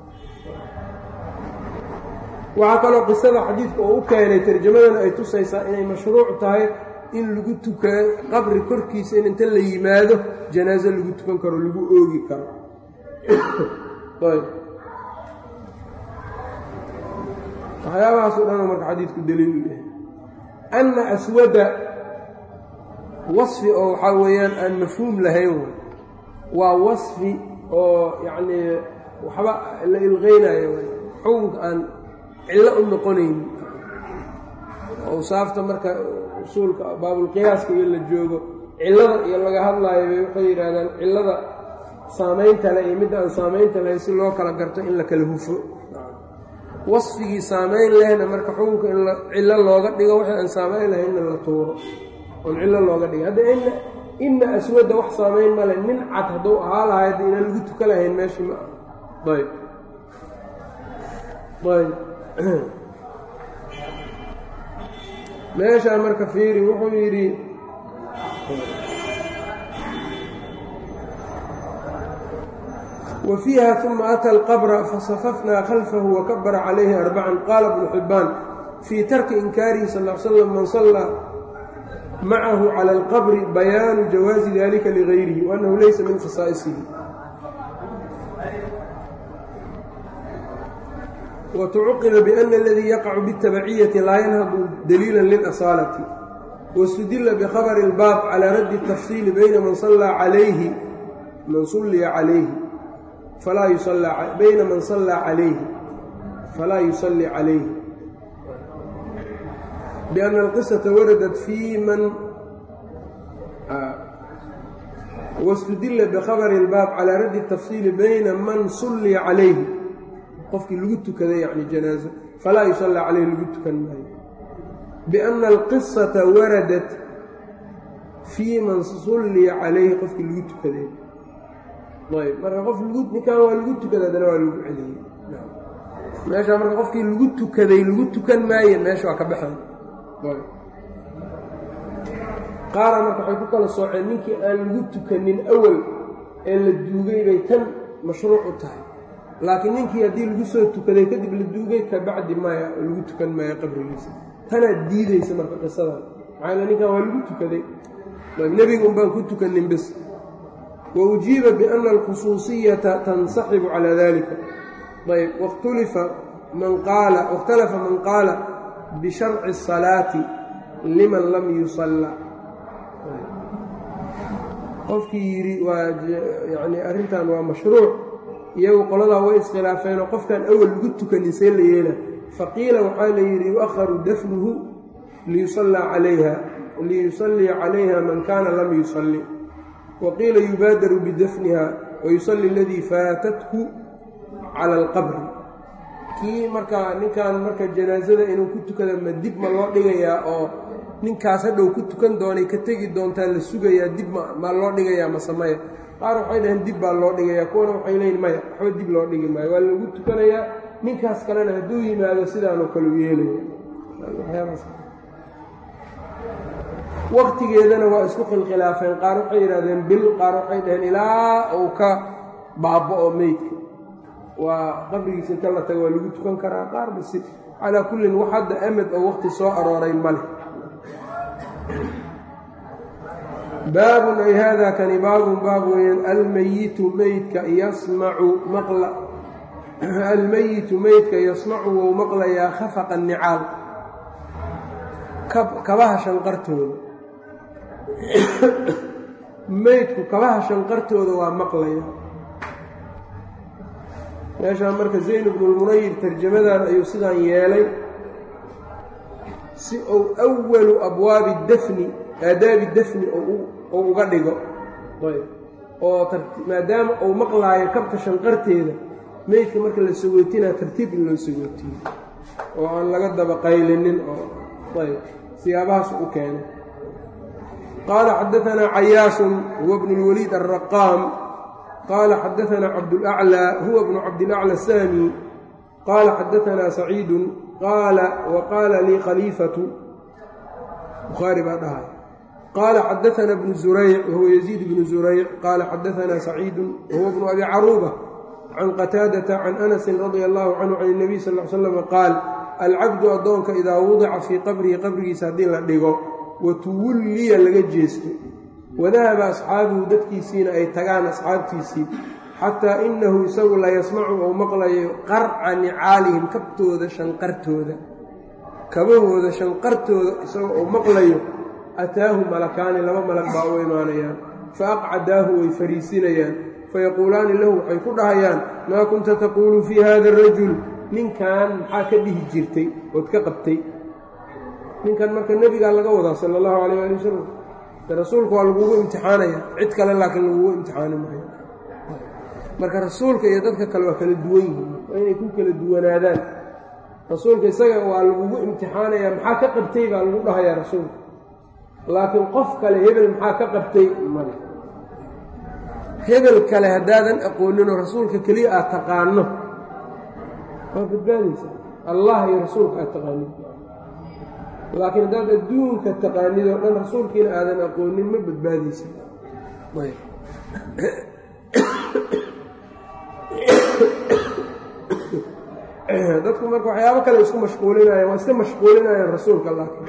waxaa kaloo qisada xadiidka oo u keenay tarjamadana ay tusaysaa inay mashruuc tahay in lagu tukado qabri korkiisa in inta la yimaado janaaso lagu tukan karo lagu oogi karo waxyaabahaasoo dhan marka xadiidku daliil u yahay anna aswada wasfi oo waxaa weeyaan aan mafhuum lahayn way waa wasfi oo yacnii waxba la ilqeynayo way xukunka aan cillo u noqonayn awsaafta marka usuulka baabulqiyaaska iyo la joogo cillada iyo laga hadlaayo bay waxay yidhahdaan cillada saamaynta leh iyo midda aan saamaynta lahayn si loo kala garto in la kala hufo wasfigii saamayn lehna marka xukunka in cillo looga dhigo wixii aan saamayn lahaynna la tuuro oon cillo looga dhigo hadda ina inna aswadda wax saamayn male nin cad hadduu ahaa lahay hadda inaan lagu tuka lahayn meeshii ma ah ayb ayb meeshaa marka fiiri wuxuu yidhi wa fiiha uma ata alqabra fasafafnaa khalfahu wakabara calayhi arbacan qaala bnu xibbaan fii tarki inkaarihi sal l slam man sallaa macahu cala alqabri bayaanu jawaazi dalika ligayrihi waannahu laysa min khasaa'isihi wتcuqiba bأna اladii yaqacu bالtabaciyati laa yanhadu daliila lilasaalati wاstudila bkhabri اlbaab calى raddi الtafصiili bayna man sallaa calayhi man sulliya calayhi falaa bayna man sallaa calayhi falaa yusalli calayhi biأna اlqisaةa waradat fii man wاstudila bkhabri اlbaab calى raddi الtafصiili bayna man sulliya calayhi qofkii lagu tukaday yani janaazo falaa yusallaa caleyhi lagu tukan maayo bianna alqisata waradat fii man sulliya calayhi qofkii lagu tukaday ayb marka qof lagu ninkan waa lagu tukaday haddana waa lagu celiyey meeshaa marka qofkii lagu tukaday lagu tukan maaye meesha waa ka baxay qaara marka waxay ku kala sooceen ninkii aan lagu tukanin awal ee la duugay bay tan mashruuc u tahay laakiin ninkii haddii lagu soo tukaday kadib la duugay ka bacdi maya oo lagu tukan maayo qabrigiisa tanaad diidaysa marka qisadan maxaa ninkan waa lagu tukaday nebiga un baan ku tukanin bes wa ujiiba biana alkhusuusiyata tansaxibu calaa dalika ayb wakhtulifa man qaala wakhtalafa man qaala bisharci الsalaati liman lam yusalla qofkii yidhi waa yani arrintan waa mashruuc iyagu qoladaa way iskhilaafeenoo qofkan awal lagu tukanin see la yeela faqiila waxaa la yidhi yu'aharu dafnuhu liyusallaa calayha liyusalliya calayha man kaana lam yusalli wa qiila yubaadaru bidafniha wayusalli aladii faatathu cala alqabri kii markaa ninkan marka janaasada inuu ku tukada ma dib ma loo dhigayaa oo ninkaas hadhow ku tukan doonay ka tegi doontaa la sugayaa dib ma loo dhigayaa mase maya qaar waxay dhaheen dib baa loo dhigayaa kuwana waxay leeyiin maya waxba dib loo dhigi maayo waa lagu tukanayaa ninkaas kalena hadduu yimaado sidaanoo kale u yeelaya waktigeedana waa isku khilkhilaafeen qaar waxay yidhahdeen bil qaar waxay dhaheen ilaa uu ka baaba'o meydka waa qabrigiisa inta la tago waa lagu tukan karaa qaar basi calaa kullin wax hadda amad oo waqti soo arooray male baabun ay haadaa kani baabun baab weeyaan almayitu meydka yasmacu maqla almeyitu meydka yasmacu wou maqlayaa khafaqa nicaal kabaha shanqartooda meydku kabaha shanqartooda waa maqlaya meeshaan marka zayn bnulmunayir tarjamadan ayuu sidaan yeelay si uu awalu abwaabi dafni aadaabi dafni ou uga dhigo oo maadaama uu maqlaayo kabta shanqarteeda meydka marka la sagootinaa tartiib in loo sagootiyo oo aan laga daba qaylinin oo ayb siyaabahaas u keenay qaala xadaanaa cayaasun huwa bnu اlwaliid alraqaam qaala xadaanaa cabdulأclى huwa bnu cabdilأclى الsami qaala xadaanaa saciidu qaala waqaala lii khaliifatu bukhaari baa dhahay qaala xadaanaa bnu zurayc wahuwa yaziid bnu zurayc qaala xadaanaa saciidu wahuwa bnu abi caruuba can qataadata can anasin radia allahu canhu can اnabiy sal l slam qaal alcabdu addoonka idaa wudica fii qabrihi qabrigiisa haddii la dhigo wa tuwulliya laga jeesto wadahaba asxaabuhu dadkiisiina ay tagaan asxaabtiisii xataa inahu isagu la yasmacu ou maqlayo qarca nicaalihim kabtooda shanqartooda kabahooda shanqartooda isagoo uu maqlayo ataahu malakaani laba malag baa u imaanayaan fa aqcadaahu way fariisinayaan fayaquulaani lahu waxay ku dhahayaan maa kunta taquulu fii hada arajul ninkan maxaa ka dhihi jirtay ood ka qabtay ninkan marka nebigaa laga wadaa sala allahu calayh ali wasalam rasuulka waa lagugu imtixaanaya cid kale laakiin lagugu imtixaani maayo marka rasuulka iyo dadka kale waa kala duwan yihiin waa inay ku kala duwanaadaan rasuulka isaga waa lagugu imtixaanaya maxaa ka qabtay baa lagu dhahayaa rasuulka laakiin qof kale hebel maxaa ka qabtay male hebel kale haddaadan aqooninoo rasuulka keliya aad taqaano waa badbaadaysa allah iyo rasuulka aad taqaanid laakiin haddaad adduunka taqaanid oo dhan rasuulkiina aadan aqoonin ma badbaadaysa dadku marka waxyaabo kale isku mashquulinayaan waa iska mashquulinayaan rasuulka laakiin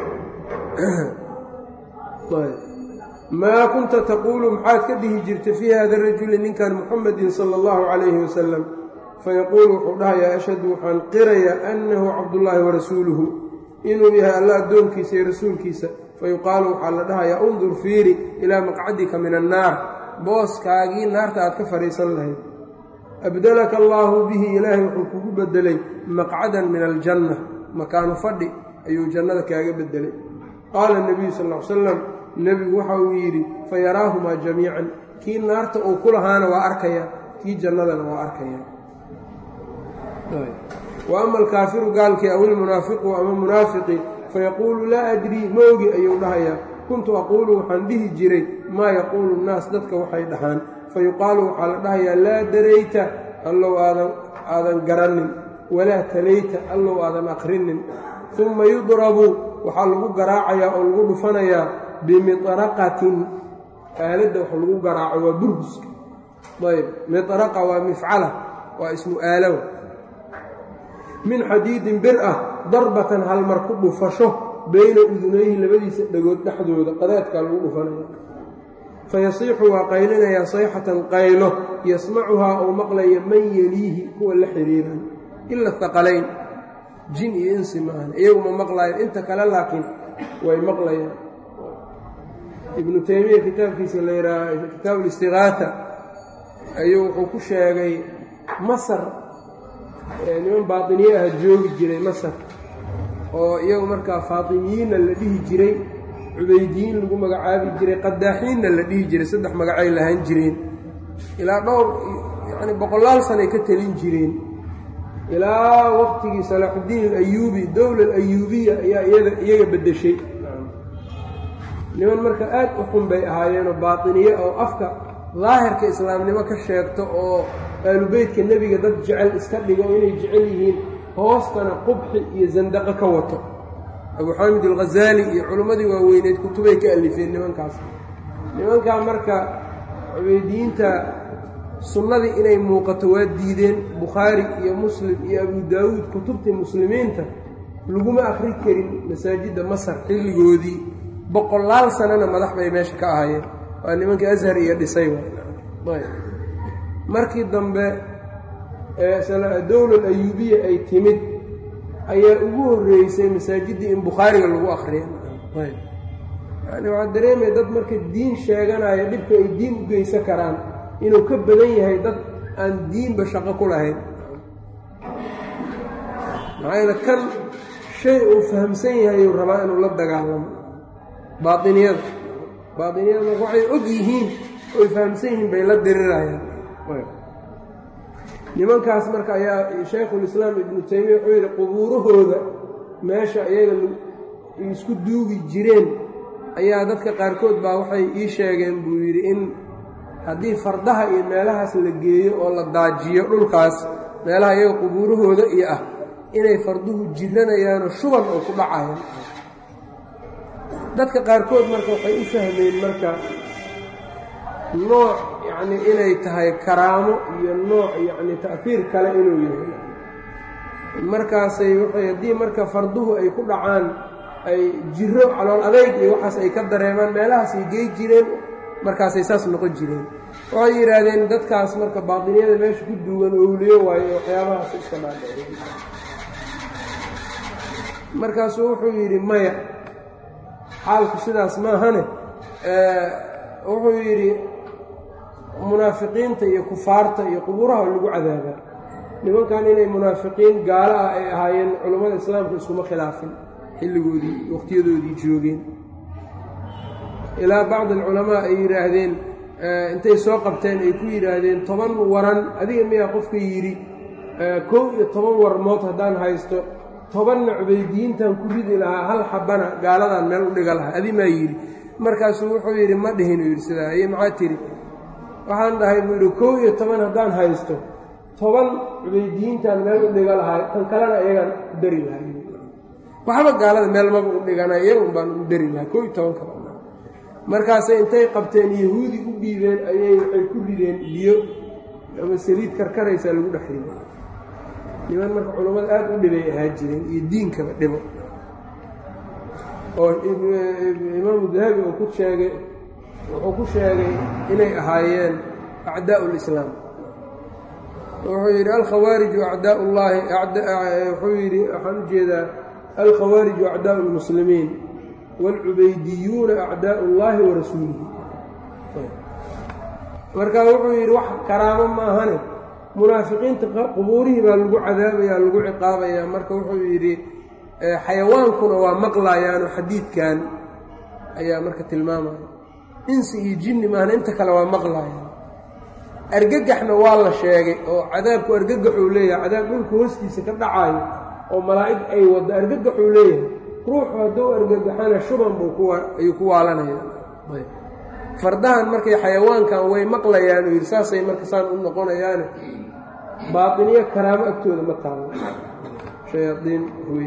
maa kunta taquulu maxaad ka dhihi jirta fii hada rajuli ninkan muxamedin sala allahu calayhi wasalam fayaquulu wuxuu dhahayaa ashhadu waxaan qirayaa annahu cabdullaahi warasuuluhu inuu yahay alla addoonkiisa iyo rasuulkiisa fayuqaalu waxaa la dhahayaa undur fiiri ilaa maqcadika min annaar booskaagii naarta aad ka fadhiisan lahayd abdalaka allaahu bihi ilaahay wuxuu kugu bedelay maqcadan min aljanna makaanu fadhi ayuu jannada kaaga bedelay qaala nebiyu sal l salam nebigu waxa uu yidhi fayaraahumaa jamiican kii naarta uu ku lahaana waa arkayaa kii jannadana waa arkayaa wa ama alkaafiru gaalkii aw ilmunaafiqu ama munaafiqi fayaquulu laa adrii ma ogi ayuu dhahayaa kuntu aquulu waxaan dhihi jiray maa yaquulu nnaas dadka waxay dhahaan fayuqaalu waxaa la dhahayaa laa darayta allow aadan aadan garanin walaa talayta allow aadan aqrinin uma yudrabu waxaa lagu garaacayaa oo lagu dhufanayaa bimiطraqatin aaladda wax lagu garaaco waa burhuska ayb miطraqa waa mifcala waa ismu aalow min xadiidin bir ah darbatan halmar ku dhufasho bayna udunayhi labadiisa dhagood dhexdooda qadaadkaa lagu dhufanaya fayasiixu waa qaylinayaa sayxatan qaylo yasmacuhaa ou maqlaya man yeliihi kuwa la xiriiran ila haqalayn jin iyo insi maahan iyagu ma maqlayan inta kale laakiin way maqlayaan ibnu taymiya kitaabkiisa la yidhaaha kitaab listigaata ayuu wuxuu ku sheegay masar niman baatiniye ah joogi jiray masar oo iyagu markaa faatimiyiinna la dhihi jiray cubaydiyiin lagu magacaabi jiray qadaaxiinna la dhihi jiray saddex magacay lahaan jireen ilaa dhowr yacni boqolaal sanay ka telin jireen ilaa waqtigii salaaxuddiin alayuubi dowla alayuubiya ayaa iyada iyaga beddeshay niman marka aad u xun bay ahaayeenoo baatiniye oo afka daahirka islaamnimo ka sheegto oo aalubeytka nebiga dad jecel iska dhigo inay jecel yihiin hoostana qubxi iyo sandaqo ka wato abuu xaamid alghazaali iyo culimmadii waaweyneed kutubay ka alifeen nimankaas nimankaa marka cubeydiyiinta sunnadii inay muuqato waa diideen bukhaari iyo muslim iyo abu daawuud kutubtii muslimiinta laguma akri karin masaajidda masar xilligoodii boqolaal sanana madax bay meesha ka ahaayeen waa nimankii ashar iyo dhisay markii dambe dowlal ayuubiya ay timid ayaa ugu horreysay masaajiddii in bukhaariga lagu akriya yani waxaa dareemaya dad marka diin sheeganaya dhibka ay diin u geysan karaan inuu ka badan yahay dad aan diinba shaqo ku lahayn maxaa yeele kan shay uu fahamsan yahay uu rabaa inuu la dagaalamo baainiyada baainiyada marka waxay og yihiin oy fahamsan yihiin bay la dirirayaan nimankaas marka ayaa shaykhulislaam ibnu taymiya wuxuu yidhi qubuurahooda meesha iyaga isku duugi jireen ayaa dadka qaarkood baa waxay ii sheegeen buu yidhi in haddii fardaha iyo meelahaas la geeyo oo la daajiyo dhulkaas meelaha iyaga qubuurahooda iyo ah inay farduhu jiranayaanoo shuban oo ku dhacayaan dadka qaarkood marka waxay u fahmeen marka nooc yacni inay tahay karaamo iyo nooc yacni ta'fiir kale inuu yahay markaasay waxay haddii marka farduhu ay ku dhacaan ay jiro calool adayg iyo waxaas ay ka dareemaan meelahaasay gey jireen markaasay saas noqon jireen waxay yidhaahdeen dadkaas marka baatiniyada meesha ku duugan owliyo waayo waxyaabahaas iska dhaadhaceen markaasuu wuxuu yidhi maya xaalku sidaas maahane wuxuu yidhi munaafiqiinta iyo kufaarta iyo qubuuraha lagu cadaabaa nimankan inay munaafiqiin gaalo ah ay ahaayeen culummada islaamka iskuma khilaafin xilligoodii wakhtiyadoodii joogeen ilaa bacdi alculamaa ay yidhaahdeen intay soo qabteen ay ku yidhaahdeen toban waran adiga miyaa qofka yidhi kow iyo toban warmood haddaan haysto tobanna cubaydiyiintan ku ridi lahaa hal xabana gaaladan meel u dhiga lahaa adi maa yidhi markaasuu wuxuu yidhi ma dhihinuu yidhi sidaa iyo maxaa tidhi waxaan dhahay buu yidhi kow iyo toban haddaan haysto toban cubaydiyiintan meel u dhiga lahaa tan kalena iyagaan u dari lahaa waxba gaalada meel maba u dhigana iyagun baan u dari lahaa kow iyo toban kale markaasay intay qabteen yahuudi u dhiibeen ayay waxay ku rideen biyo ama saliid karkaraysaa lagu dhex riday niman marka culammada aad u dhibay ahaa jireen iyo diinkaba dhibo oo imaamu dahabi uu ku sheegay wuxuu ku sheegay inay ahaayeen acdaa'u lislaam wuxuu yidhi alkhawaariju acdaa llaahi wuxuu yidhi waxaan u jeedaa alkhawaariju acdaa'u lmuslimiin waalcubaydiyuuna acdaa'u llaahi wa rasuulihi marka wuxuu yidhi wax karaamo maahane munaafiqiinta qubuurihii baa lagu cadaabaya lagu ciqaabayaa marka wuxuu yidhi xayawaankuna waa maqlayaano xadiidkan ayaa marka tilmaamaya insi iyo jinni maahna inta kale waa maqlayaan argagaxna waa la sheegay oo cadaabku argagaxuu leeyahay cadaab dhulka hoostiisa ka dhacaayo oo malaa'ig ay waddo argagaxuu leeyahay ruuxu hadduu argagaxana shuban buu ayuu ku waalanaya fardahan markay xayawaankan way maqlayaan uu yidhi saasay marka saan u noqonayaane baatiniyo karaamo agtooda ma taalo shayaaiin wey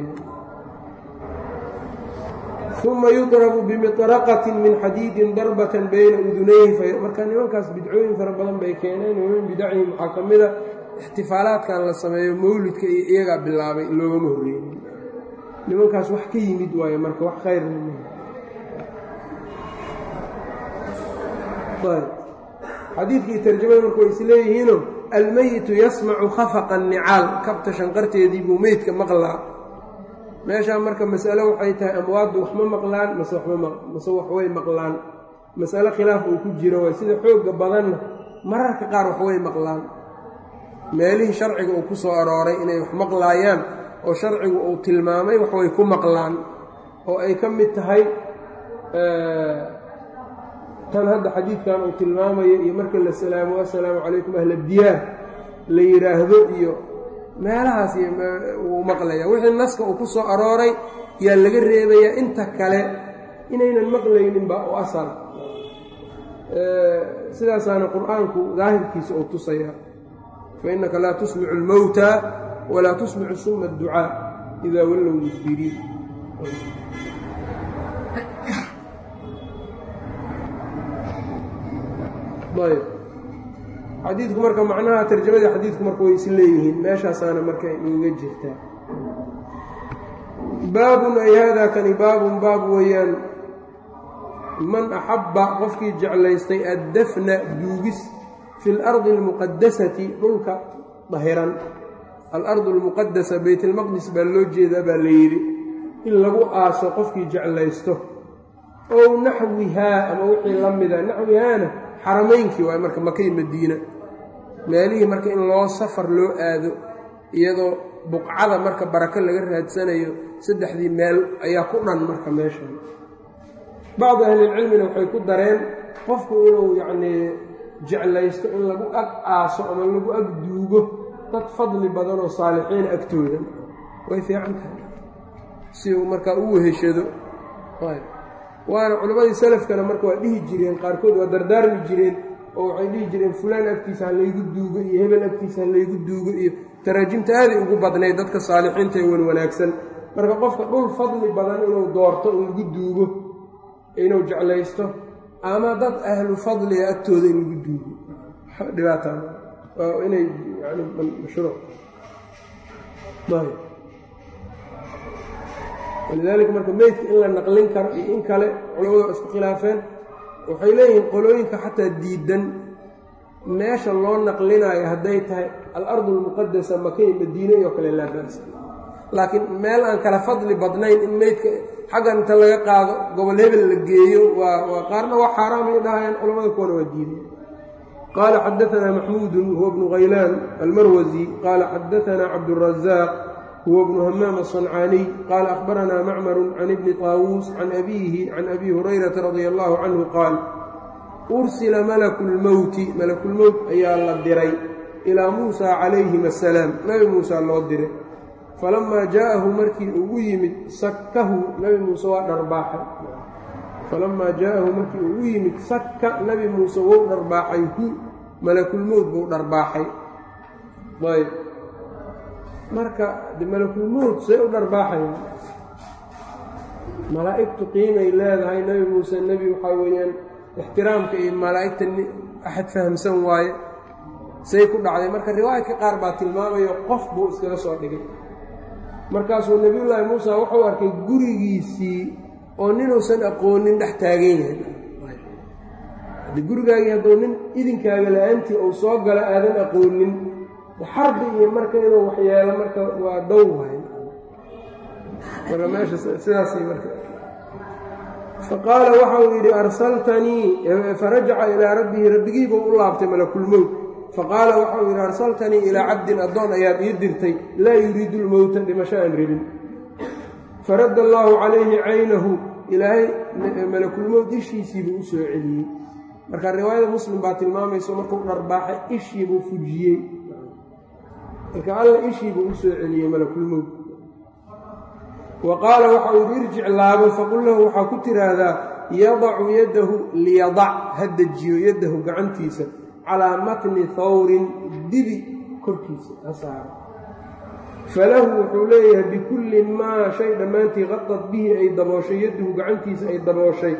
uma yudrabu bimiطraqatin min xadiidin darbatan bayna udunayhi marka nimankaas bidcooyin fara badan bay keeneen min bidacihim waxaa ka mida ixtifaalaadkan la sameeyo mawlidka iyo iyagaa bilaabay loogama horreeyey nimankaas wax ka yimid waayo marka wax khayr xadiidkii tarjamada marka way isleeyihiino almeyitu yasmacu khafaqa nicaal kabta shanqarteedii buu meydka maqlaa meeshaa marka masalo waxay tahay amwaaddu wax ma maqlaan mase mase waxway maqlaan masalo khilaaf uu ku jiro waay sida xoogga badanna mararka qaar waxway maqlaan meelihii sharciga uu ku soo arooray inay wax maqlaayaan oo sharcigu uu tilmaamay waxway ku maqlaan oo ay ka mid tahay tan hadda xadiidkan uu tilmaamayo iyo marka la salaamo assalaamu calaykum ahla diyaar la yidhaahdo iyo meelahaas wuu maqlaya wixii naska uu ku soo arooray yaa laga reebayaa inta kale inaynan maqlayninba u asal sidaasaana qur-aanku daahirkiisa uu tusaya fa innaka laa tusmicu almowta walaa tusmicu suma adducaa idaa wallow mudbiriin ayb xadiidku marka macnaha tarjamadii xadiidku marka way is leeyihiin meeshaasaana marka inuga jirtaa baabun ay haadaa kani baabun baab weeyaan man axabba qofkii jeclaystay addafna duugis fi اlardi اlmuqadasati dhulka dahiran alardu اlmuqadasa beytlmaqdis baa loo jeedaa baa la yidhi in lagu aaso qofkii jeclaysto ow naxwihaa ama wixii la mida naxwihaana xaramaynkii waay marka makay madiina meelihii marka in loo safar loo aado iyadoo buqcada marka barako laga raadsanayo saddexdii meel ayaa ku dhan marka meeshan bacdu ahlilcilmina waxay ku dareen qofku inuu yacnii jeclaysto in lagu ag aaso ama lagu ag duugo dad fadli badan oo saalixiin agtooda way fiican tahay si uu markaa u weheshado waana culammadii salafkana marka waa dhihi jireen qaarkood waa dardaarmi jireen oo waxay dhihi jireen fulaan agtiisa ha laygu duugo iyo hebel agtiisa ha laygu duugo iyo taraajimta aaday ugu badnayd dadka saalixiinta ee wan wanaagsan marka qofka dhul fadli badan inuu doorto in lagu duugo inuu jeclaysto ama dad ahlu fadliga agtooda in lagu duugo dhibaataa waa inay yani mashruuc walidaalika marka meydka in la naqlin karo iyo in kale culamadu waa isku khilaafeen waxay leeyihiin qolooyinka xataa diidan meesha loo naqlinaayo hadday tahay alardu almuqadasa makay madiine iyo kale laa ba'sa laakiin meel aan kala fadli badnayn in meydka xaggan inta laga qaado gobol hebel la geeyo waa waa qaarna waa xaaraamay dhahayaan culamada kuwana waa diideen qaala xadaanaa maxmuudun huwa bnu khaylaan almarwasi qaala xadaanaa cabdurazaaq huwa bnu hamaam aلصancaaniy qaala akhbaranaa macmaru can ibni طaawuus can abiihi can abi hurayrata radia allahu canhu qaal ursila malaku lmowti malakulmowt ayaa la diray ilaa muusa calayhim asalaam nebi muusa loo diray falamaa jaa'ahu markii ugu yimid sakkahu nebi muuse waa dharbaaxay falamaa jaa'ahu markii ugu yimid sakka nebi muuse wou dharbaaxay hu malakulmowt buu dharbaaxay ayb marka de malakulmowt say u dharbaaxayaan malaa'igtu qiimay leedahay nebi muuse nebi waxaa weeyaan ixtiraamka iyo malaa'igta axad fahamsan waaye say ku dhacday marka riwaayadka qaar baa tilmaamayo qof buu iskaga soo dhigay markaasuu nebiyullaahi muusa wuxuu arkay gurigiisii oo ninuusan aqoonin dhex taagan yahay haddii gurigaagii hadduu nin idinkaaga la-aantii uu soo galo aadan aqoonin xarbi iyo marka inuu waxyeelo marka waa dow waay marka meesha sidaasay marka faqaala waxa uu yidhi arsaltanii farajaca ilaa rabbihi rabbigiibuu u laabtay malakulmowt faqaala waxa uu yidhi arsaltanii ilaa cabdin addoon ayaad ii dirtay laa yuriidu lmowta dhimasho aan rabin faradda allaahu calayhi caynahu ilaahay malakulmowt ishiisiibuu u soo celiyey marka riwaayada muslim baa tilmaamayso markuu dharbaaxay ishiibuu fujiyey marka alla ishiibuu u soo celiyey malakulmowt wa qaala waxau yidhi irjic laabo faqul lahu waxaa ku tiraahdaa yadacu yadahu liyadac ha dejiyo yadahu gacantiisa calaa matni hawrin dibi korkiisa ha saaro falahu wuxuu leeyahay bikulli maa shay dhammaantii qadad bihi ay dabooshay yadahu gacantiisa ay dabooshay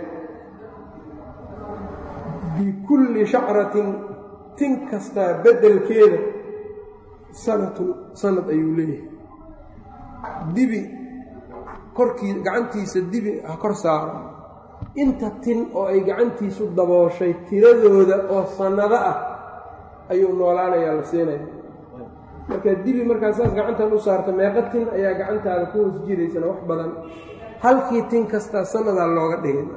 bikulli shacratin tin kastaa beddelkeeda sanatun sanad ayuu leeyahay dibi korkii gacantiisa dibi ha kor saaro inta tin oo ay gacantiisu dabooshay tiradooda oo sannado ah ayuu noolaanayaa la siinaya marka dibi markaa saas gacantan u saarta meeqa tin ayaa gacantaada ku hoos jiraysana wax badan halkii tin kastaa sannadaa looga dhigay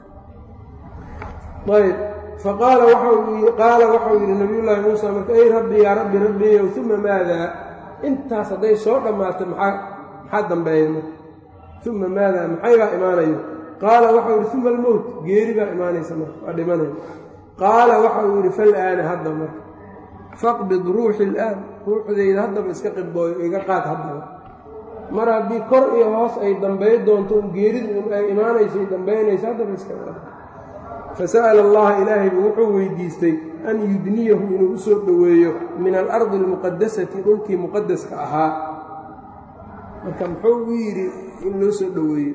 ayb faqaala qaala waxau yidhi nabiyullaahi muusa marka ey rabbi yaa rabbi rabbiyow uma maadaa intaas hadday soo dhammaato maxaa maxaa dambeeya marka uma maadaa maxaybaa imaanayo qaala waxau yidhi uma almowt geeri baa imaanaysa marka waa dhimanaya qaala waxau yidhi fal'aana hadda marka faqbid ruuxi ilaan ruuxdayda haddaba iska qibdooyo iga qaad haddaba mar haddii kor iyo hoos ay dambay doonto un geeridu un ay imaanayso ay dambaynayso haddaba iska qaad fasa'ala allaha ilaahay buu wuxuu weydiistay an yudniyahu inuu u soo dhoweeyo min alardi almuqadasati dhulkii muqadaska ahaa marka muxuu u yidhi in loo soo dhoweeyo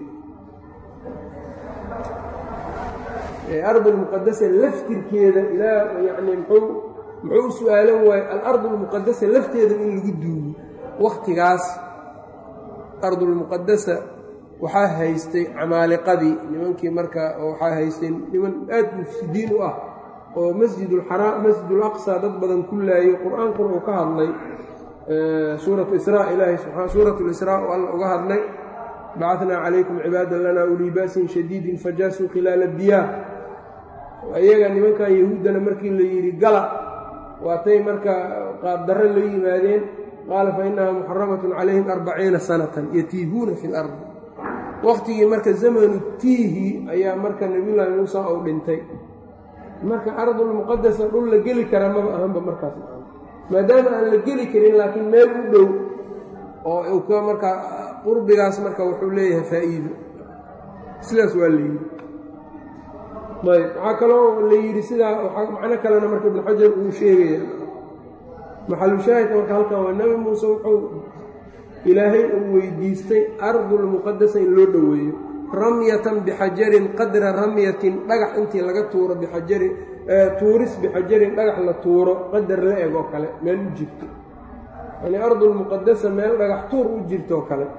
ardu lmuqadasa laftirkeeda ilaa yacni muxuu muxuu u su-aalan waaye alardu almuqadasa lafteeda in lagu duugo wakhtigaas ardulmuqadasa waxaa haystay camaaliqadii nimankii marka waxaa haystay niman aad mufsidiin u ah oo masjidulxaraa masjidulaqsa dad badan ku laayay qur-aankuna uu ka hadlay suuratu israa ilaahay subaa suuratu lisraa oo alla uga hadlay bacatnaa calaykum cibaadan lanaa ulii ba'sin shadiidin fajaasuu khilaala diyaar iyaga nimankan yahuuddana markii la yidhi gala waatay marka qaabdarre la yimaadeen qaala fa innahaa muxaramatun calayhim arbaciina sanatan yatiihuuna fi lardi wakhtigii marka zamanu tiihi ayaa marka nebiyullaahi muusa uu dhintay marka ardulmuqadasa dhul la geli kara maba ahanba markaas maadaama aan la geli karin laakiin meel u dhow oo ka markaa qurbigaas marka wuxuu leeyahay faa'iido sidaas waa la yidhi ayb waxaa kaloo la yidhi sidaa macno kalena marka ibnu xajar uu sheegaya maxalushaahidka marka halkan waa nebi muuse wuxuu ilaahay uu weydiistay ardulmuqadasa in loo dhoweeyo ramyatan bixajarin qadra ramyatin dhagax intii laga tuuro bixajarin tuuris bixajarin dhagax la tuuro qadar la eg oo kale meel u jirto yani ardulmuqadasa meel dhagax tuur u jirto oo kale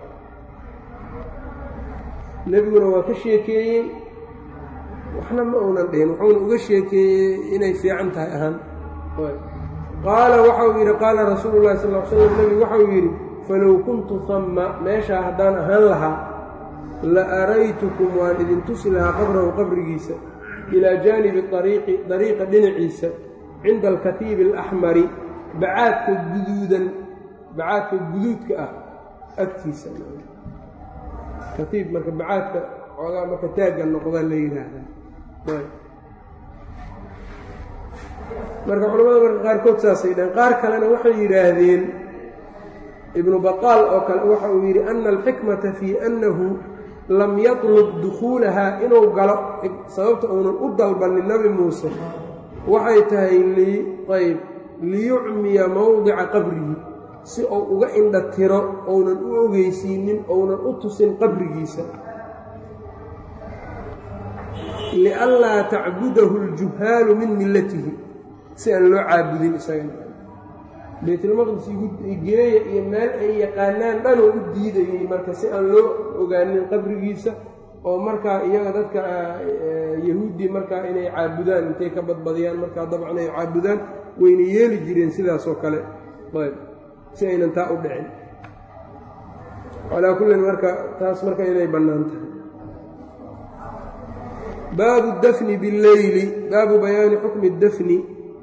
nebiguna waa ka sheekeeyey waxna ma uunan dhihin wuxuuna uga sheekeeyey inay fiican tahay ahaan qaala waxau yidhi qaala rasuulu llahi sal l slam nebigu waxau yidhi falow kuntu hamma meeshaa haddaan ahaan lahaa la araytukum waan idin tusi lahaa qabrahu qabrigiisa ilaa jaanibi ariiqi dariiqa dhinaciisa cinda alkatiibi alaxmari bacaadka guduudan bacaadka guduudka ah agtiisa katiib marka bacaadka xoogaa marka taagga noqdaa la yidhaahdaa marka culamada marka qaarkood saasay dhaheen qaar kalena waxay yidhaahdeen ibnu baqaal oo kale waxa uu yidhi ana alxikmata fii annahu lam yatlub dukhuulahaa inuu galo sababta uunan u dalbanin nebi muuse waxay tahay ayb liyucmiya mowdica qabrihi si uu uga indha tiro ounan u ogeysiinin ounan u tusin qabrigiisa lianlaa tacbudahu aljuhaalu min millatihi si aan loo caabudin isaga baytulmaqdis geeya iyo meel ay yaqaanaan dhanoo u diidayay marka si aan loo ogaanin qabrigiisa oo markaa iyaga dadka yahuuddii markaa inay caabudaan intay ka badbadiyaan markaa dabcan ay caabudaan wayna yeeli jireen sidaasoo kale ayb si aynan taa u dhicin calaa kullin marka taas marka inay bannaan tahay baabu dafni billeyli baabu bayaani xukmi dafni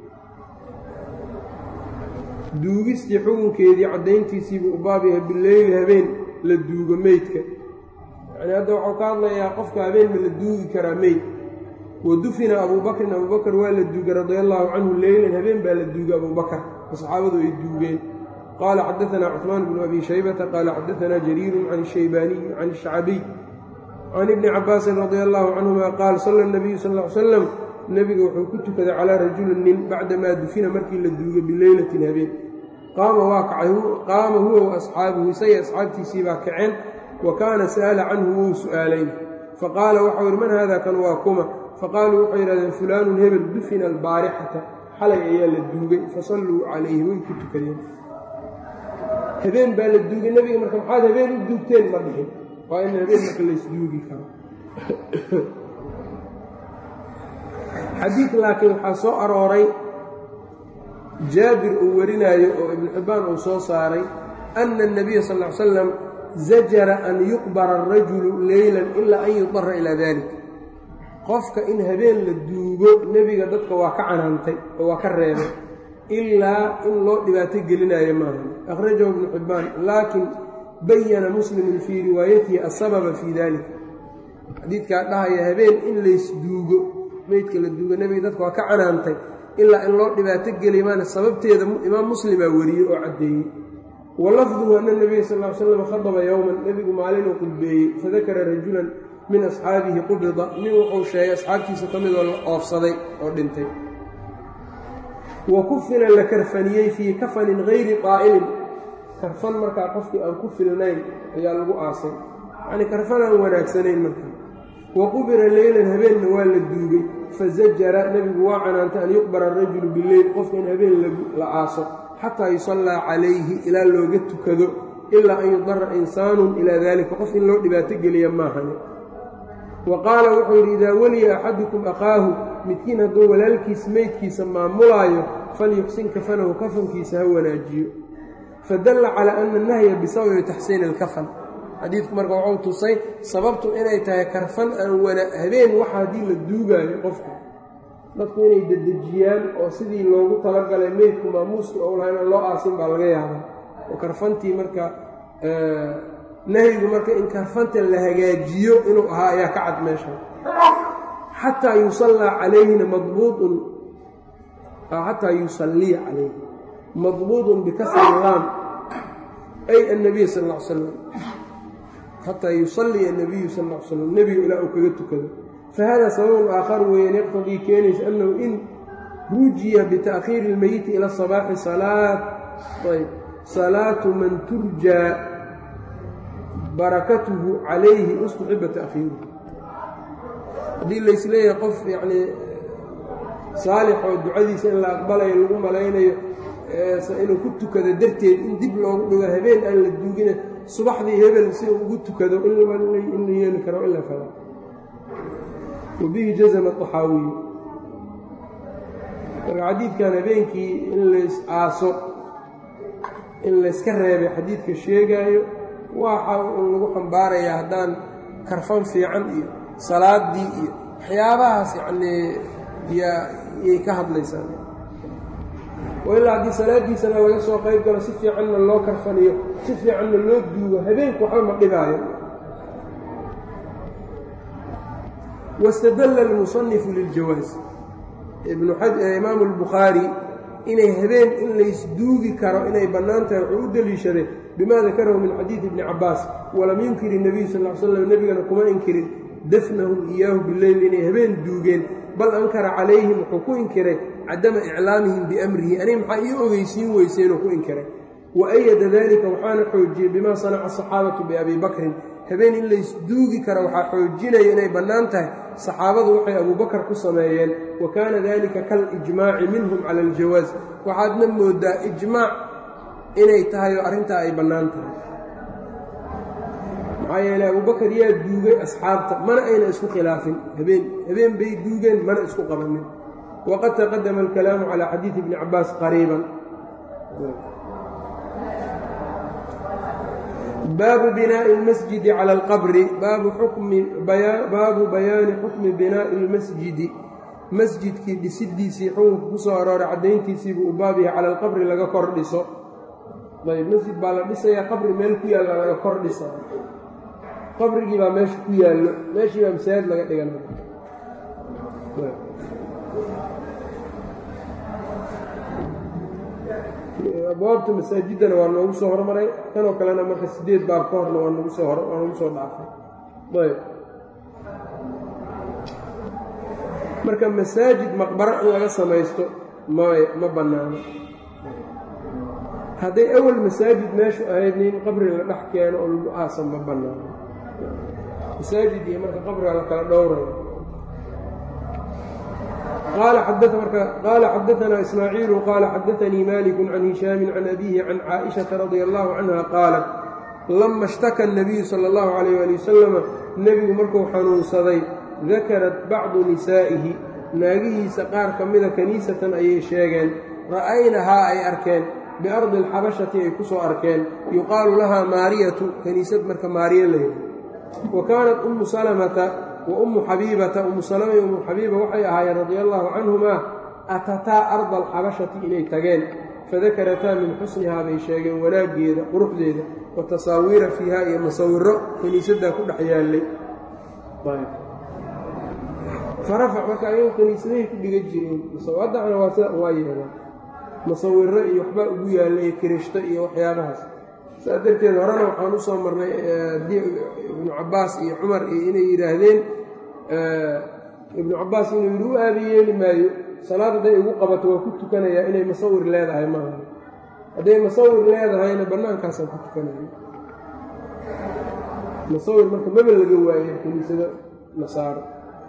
duugistii xukunkeedii caddayntiisiibuu u baab yahay bileyli habeen la duugo meydka yacnii hadda waxuu ka hadlayaa qofka habeen ma la duugi karaa meyd wa dufina abuubakrin abuubakar waa la duugay radia allaahu canhu leylan habeen baa la duugay abuubakar oo saxaabadu ay duugeen qaala xadaanaa cuثmaan bnu abi shaybata qaala xadaanaa jariiru can الshaybaaniyi can الshacbiy can ibni cabaasin radia allahu canهuma qaal sala الnabiyu sal ا ly slam nebiga wuxuu ku tukaday calaa rajulin nin bacdamaa dufina markii la duugay bileylatin habeen qaama waa kacay qaama huwa wa asxaabuhu isaga asxaabtiisii baa kaceen wa kaana sa'ala canhu wuu su'aalayn faqaala waxau yidhi man haada kan waa kuma faqaaluu waxay yidhahdeen fulaanun hebel dufina albaarixata xalay ayaa la duugay fasalluu calayhi way ku tukadeen habeen baa la duugay nebiga marka maxaad habeen u duugteen ma dhihin waa in habeen marka laysduugi karo xadiid laakiin waxaa soo arooray jaabir uu warinaayo oo ibnu xibbaan uu soo saaray ana الnabiya sal ly slam zajara an yuqbara arajulu leylan ilaa an yudara ilaa dalik qofka in habeen la duugo nebiga dadka waa ka canaantay oo waa ka reebay ilaa in loo dhibaato gelinayo maaha akhrajahu ibnu xibbaan laakin bayana muslimun fii riwaayatihi asababa fii dalik xadiidkaa dhahaya habeen in laysduugo meydka la duugo nebiga dadka waa ka canaantay ilaa in loo dhibaato geliy maana sababteeda imaam muslimaa wariyey oo caddeeyey wa lafduhu ana nebiya sal ly slam khadaba yowman nebigu maalinuu qudbeeyey fadakara rajulan min asxaabihi qubida nin wuxuu sheegay asxaabtiisa ka midoo la oofsaday oo dhintay wa kufina la karfaniyey fii kafanin hayri qaa'ilin karfan markaa qofkii aan ku filnayn ayaa lagu aasay yacnii karfan aan wanaagsanayn markaa wa qubira leylan habeenna waa la duugay fazajara nebigu waa canaantay an yuqbara arajulu bileyl qofka in habeen la aaso xataa yusallaa calayhi ilaa looga tukado ilaa an yudara insaanun ilaa daalika qof in loo dhibaato geliya maahane wa qaala wuxuu yidhi idaa weliya axadukum akhaahu midkiin hadduu walaalkiis meydkiisa maamulaayo falyuxsin kafanahu kafankiisa ha wanaajiyo fadalla calaa ana nahya bisababi taxsiini alkafan xadiidku marka wuxuu tusay sababtu inay tahay karfan aan wana habeen waxa haddii la duugaayo qofka dadku inay dedejiyaan oo sidii loogu talagalay meydku maamuuska ou laha inaan loo aasin baa laga yaabaa oo karfantii marka nahyigu marka in karfanta la hagaajiyo inuu ahaa ayaa ka cad meesha xataa yusallaa calayhina madbuudun xataa yusalliya calayhi madbuudun bikasri laam ay annabiy sal ll ly slam xataa yusalliya anabiyu sal ll ly slam nebiga ilaa uu kaga tukado fahada sababun aakhar weeyaan yaqtadii keenaysa annahu in rujiya bita'khiiri ilmeyiti ila sabaaxi salaat ayb salaatu man turjaa barakatuhu calayhi ustuxiba ta'khiiruhu haddii laysleeyahay qof yacnii saalix oo ducadiisa in la aqbalayo lagu malaynayo inuu ku tukado darteed in dib loogu dhigo habeen aan la duugina subaxdii hebel si uu ugu tukado in la yeeli karo in la fala wabihi jazma axaawiyu marka xadiidkan habeenkii in lays aaso in layska reebay xadiidka sheegaayo waxa uu lagu xambaarayaa haddaan karfan fiican iyo salaadii iyo waxyaabahaas yacnii yay ka hadlaysaa oo ilaa haddii salaadiisana laga soo qayb galo si fiicanna loo karfaniyo si fiicanna loo duugo habeenku waxba ma dhibaayo wاstadla اlmusanifu liljawaaz imaamu اlbukhaari inay habeen in laysduugi karo inay bannaan tahay wuxuu u deliishaday bima dakarahu min xadiidi ibni cabaas walam yunkir الnabiy sal ly slam nebigana kuma inkirin dafnahu iyaahu bileyl inay habeen duugeen bal ankara calayhim wuxuu ku inkiray cadama iclaamihim biamrihi ani maxaa ii ogeysiin weyseenuu ku inkiray wa ayada dalika waxaana xoojiyey bima sanaca asaxaabatu biabi bakrin habeen in laysduugi kara waxaa xoojinaya inay bannaan tahay saxaabadu waxay abubakar ku sameeyeen wa kaana dalika kalijmaaci minhum cala aljawaas waxaadna moodaa ijmaac inay tahay oo arrintaa ay bannaan tahay maxaa yeeley abubakar yaa duugay asxaabta mana ayna isku khilaafin habeen habeen bay duugeen mana isku qabanin waqad taqadama alkalaamu calaa xadiidi ibni cabaas qariiban baabu binaaءi اlmasjidi cala alqabri baabu bayaani xukmi binaa'i اlmasjidi masjidkii dhisidiisii xukunka ku soo arooray caddayntiisiibuu u baab yahay cala alqabri laga kor dhiso ayb masjid baa la dhisayaa qabri meel ku yaalla laga kor dhisa qabrigii baa meesha ku yaallo meeshii baa masaajid laga dhiganay abwaabta masaajiddana waa noogu soo hormaray kanoo kalena marka siddeed baab ka horna waa nagu soo hor waa nagu soo dhaafay ayb marka masaajid maqbaro in laga samaysto may ma bannaano hadday awal masaajid meeshu ahayd nin qabri la dhex keeno oo lagu aasan ma bannaano masaajid iyo marka qabriga la kala dhowrayo qaala xadaanaa ismaaciilu qaala xadaanii maliku can hishaami can abihi can caaئiشhaةa radia allahu canha qaalat lama اshtaka الnabiyu salى اllahu عalayh ali wasalama nebigu markuu xanuunsaday dakarat bacdu nisaa'ihi naagihiisa qaar ka mida kaniisatan ayay sheegeen ra'aynahaa ay arkeen biardi alxabashati ay ku soo arkeen yuqaalu lahaa maariyatu kaniisad marka maariya layidhi wa kaanat ummu salamata wa ummu xabiibata ummu salama iyo ummu xabiiba waxay ahaayeen radia allaahu canhumaa atataa arda alxabashati inay tageen fadakarataa min xusnihaa bay sheegeen wanaaggeeda quruxdeeda wa tasaawiira fiiha iyo masawiro kaniisaddaa ku dhex yaallay farafac marka ayagu kaniisadahay ku dhiga jireen haddacna waa sida waa yeelaan masawiro iyo waxbaa ugu yaallay kirishto iyo waxyaabahaas saa darteed horena waxaan u soo marnay ibnu cabbaas iyo cumar iyo inay yidhaahdeen ibnu cabbaas inuu yidhi u aabi yeeli maayo salaad hadday igu qabato waa ku tukanayaa inay masawir leedahay maaha hadday masawir leedahayna bannaankaasaan ku tukanaya masawir marka maba laga waayo kiniisado nasaaro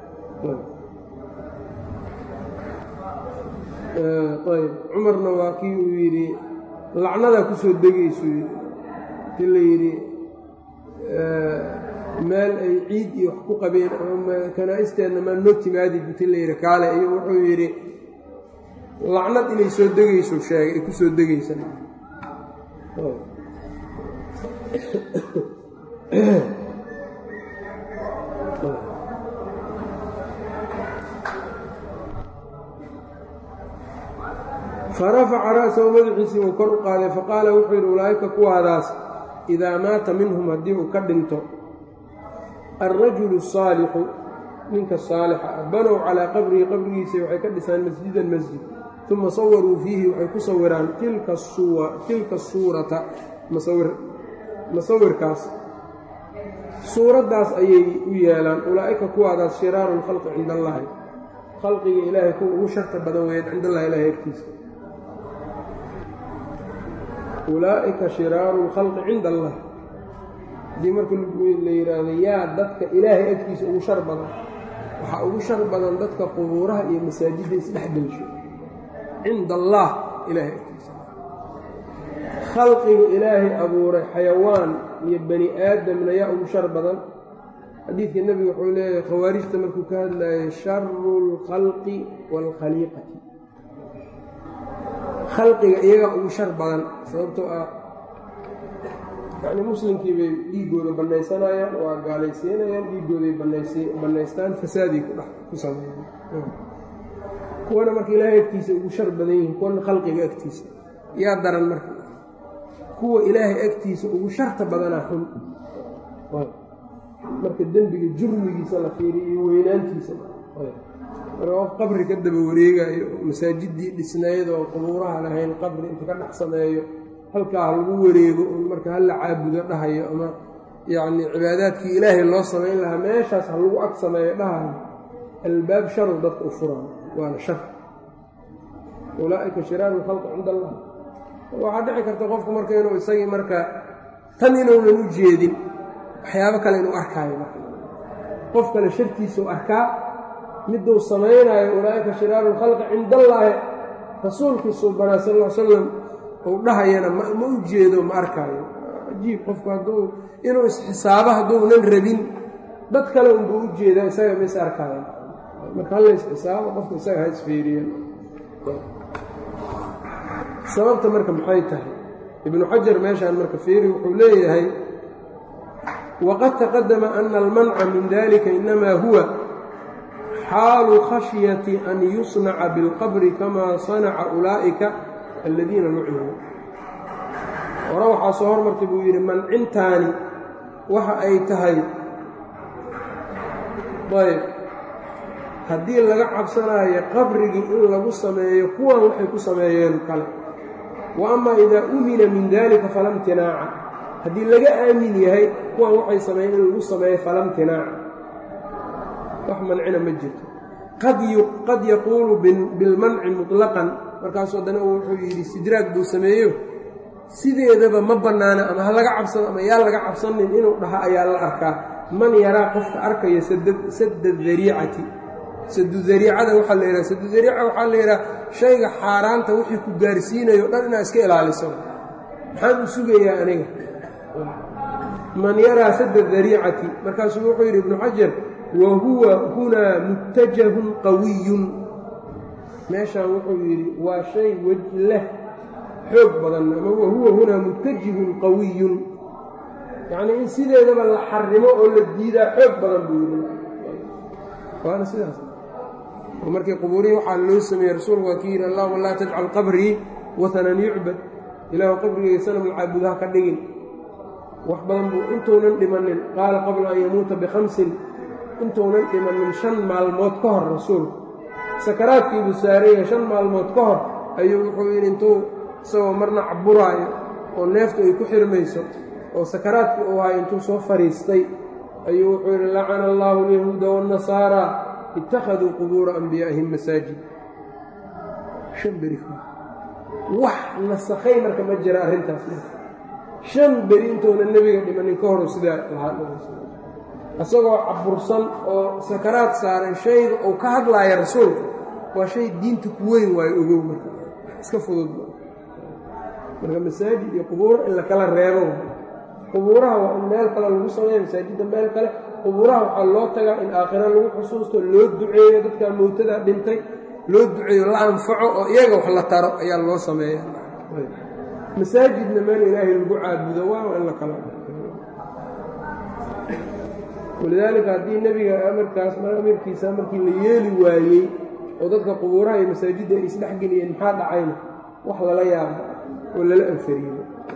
ayb cumarna waa kii uu yidhi lacnadaa ku soo degaysu yidhi ti la yidhi meel ay ciid iyo wax ku qabeen ama kanaa-isteenna maa noo timaadid inti la yidhi kaale iyo wuxuu yidhi lacnad inay soo degayso sheegay ay ku soo degaysa farafaca ra'sahu madaxiisii uu kor u qaaday faqaala wuxuu yidhi ulaa'ika kuwaadaas idaa maata minhum haddii uu ka dhinto alrajulu asaalixu ninka saalixa ah banow calaa qabrihi qabrigiisa waxay ka dhisaan masjidan masjid uma sawaruu fiihi waxay ku sawiraan tilka suurata masawirkaas suuraddaas ayay u yeelaan ulaa'ika kuwaadaas shiraaru lkhalqi cinda allaahi khalqiga ilaahay kuwa ugu sharta badan weeyaan cind allahi ilahay agtiisa ulaa'ika shiraaru lkhalqi cinda allah haddii marka la yidhaahdo yaa dadka ilaahay agtiisa ugu shar badan waxaa ugu shar badan dadka qubuuraha iyo masaajidda isdhex gelsho cinda allah ilaahay agtiisa khalqiga ilaahay abuuray xayawaan iyo bani aadamna yaa ugu shar badan xadiidka nebiga wuxuu leeyahay khawaarijta markuu ka hadlayay sharu lkhalqi waalkhaliiqati khalqiga iyagaa ugu shar badan sababtoo ah yacnii muslimkii bay dhiiggooda bannaysanayaan waa gaalaysiinayaan dhiiggooday bannaystaan fasaaday kudhex ku sameeyaan kuwana marka ilaahay agtiisa ugu shar badan yihiin kuwana khalqiga agtiisa yaa daran marka kuwa ilaahay agtiisa ugu sharta badanaa xun marka dembiga jurmigiisa la fiiriyo iyo weynaantiisa marka qof qabri ka daba wareegayo masaajiddii dhisnayd oo qubuuraha lahayn qabri inta ka dhex sameeyo halkaa ha lagu wareego un marka hala caabudo dhahayo ama yacnii cibaadaadkii ilaahay loo samayn lahaa meeshaas ha lagu ag sameeyo dhahayo albaab sharu dadka u furaan waana shar ulaa'ika shiraaru lkhalqi cinda allah waxaa dhici karta qofku marka inuu isagii marka tan inuunan u jeedin waxyaabo kale inuu arkaayo marka qof kale shartiisuu arkaa miduu samaynayo ulaa'ika shiraaru lkhalqi cinda allaahi rasuulkiisuu banaa sal l salam uu dhahayana ma u jeedo ma arkaayo cajiib qofku hadduu inuu isxisaabo hadduunan rabin dad kale unbuu u jeedaa isaga ma is arkaayo marka halla isxisaabo qofku isaga ha isfiiriya sababta marka maxay tahay ibnu xajar meeshaan marka fiiri wuxuu leeyahay waqad taqadama ana almanca min dalika inamaa huwa xaalu khashyati an yusnaca bilqabri kama sanaca ulaa'ika aladiina nucimuu hore waxaa soo hormartay buu yidhi mancintaani waxa ay tahay ayb haddii laga cabsanaayo qabrigii in lagu sameeyo kuwan waxay ku sameeyeen kale wa amaa idaa umina min dalika fala imtinaaca haddii laga aamin yahay kuwan waxay sameeyeen in lagu sameeyo fala imtinaaca wax mancina ma jirto qad yaquulu bilmanci muطlaqan markaasu haddana wuxuu yidhi sidraag buu sameeyo sideedaba ma bannaana ama ha laga cabsano ama yaa laga cabsanin inuu dhaha ayaa la arkaa man yaraa qofka arkaya sadda dariicati sadu dariicada waxaa la yidhaha sadu dariica waxaa la yidhaha shayga xaaraanta wixii ku gaarsiinayo dhan inaad iska ilaaliso maxaan u sugayaa aniga man yaraa sadda dariicati markaasuu wuxuu yidhi ibnu xajar wa huwa hunaa muttajahun qawiyun meeshaan wuxuu yidhi waa shay wej leh xoog badan ama wahuwa hunaa muttajihun qawiyun yacnii in sideedaba la xarimo oo la diidaa xoog badan buu yidhi waana sidaas oo markii qubuurihii waxaa loo sameeyey rasuulku waa kii yidhi allahuma laa tajcal qabrii watanan yucbad ilaahu qabrigayga sanam lcaabudo ha ka dhigin wax badan buu intuunan dhimanin qaala qabla an yamuuta bikhamsin intuunan dhimanin shan maalmood ka hor rasuulku sakaraadkiibuu saaraya shan maalmood ka hor ayuu wuxuu yidhi intuu isagoo marna caburaayo oo neeftu ay ku xirmayso oo sakaraadkii uu hayo intuu soo fadhiistay ayuu wuxuu yidhi lacana allaahu alyahuuda waannasaaraa ittakhaduu qubuura anbiyaa'ihim masaajid shan beri wax nasakhay marka ma jira arrintaas shan beri intuuna nebiga dhimanin ka horu sidaa lahaa isagoo cabursan oo sakaraad saaran shayga uu ka hadlaaya rasuulka waa shay diinta ku weyn waayo ogow marka iska fudud marka masaajid iyo qubuuro in la kala reebo qubuuraha waa in meel kale lagu sameeya masaajidda meel kale qubuuraha waxaa loo tagaa in aakhira lagu xusuusto loo duceeyo dadkaa mowtada dhintay loo duceeyo la anfaco oo iyaga wax la taro ayaa loo sameeya masaajidna meel ilaahay lagu caabudo waa in la kala walidaalika haddii nebiga amarkaas amarkiisa markii la yeeli waayey oo dadka qubuuraha iyo masaajidda ay isdhexgeliyeen maxaa dhacayna wax lala yaabo oo lala anfariyo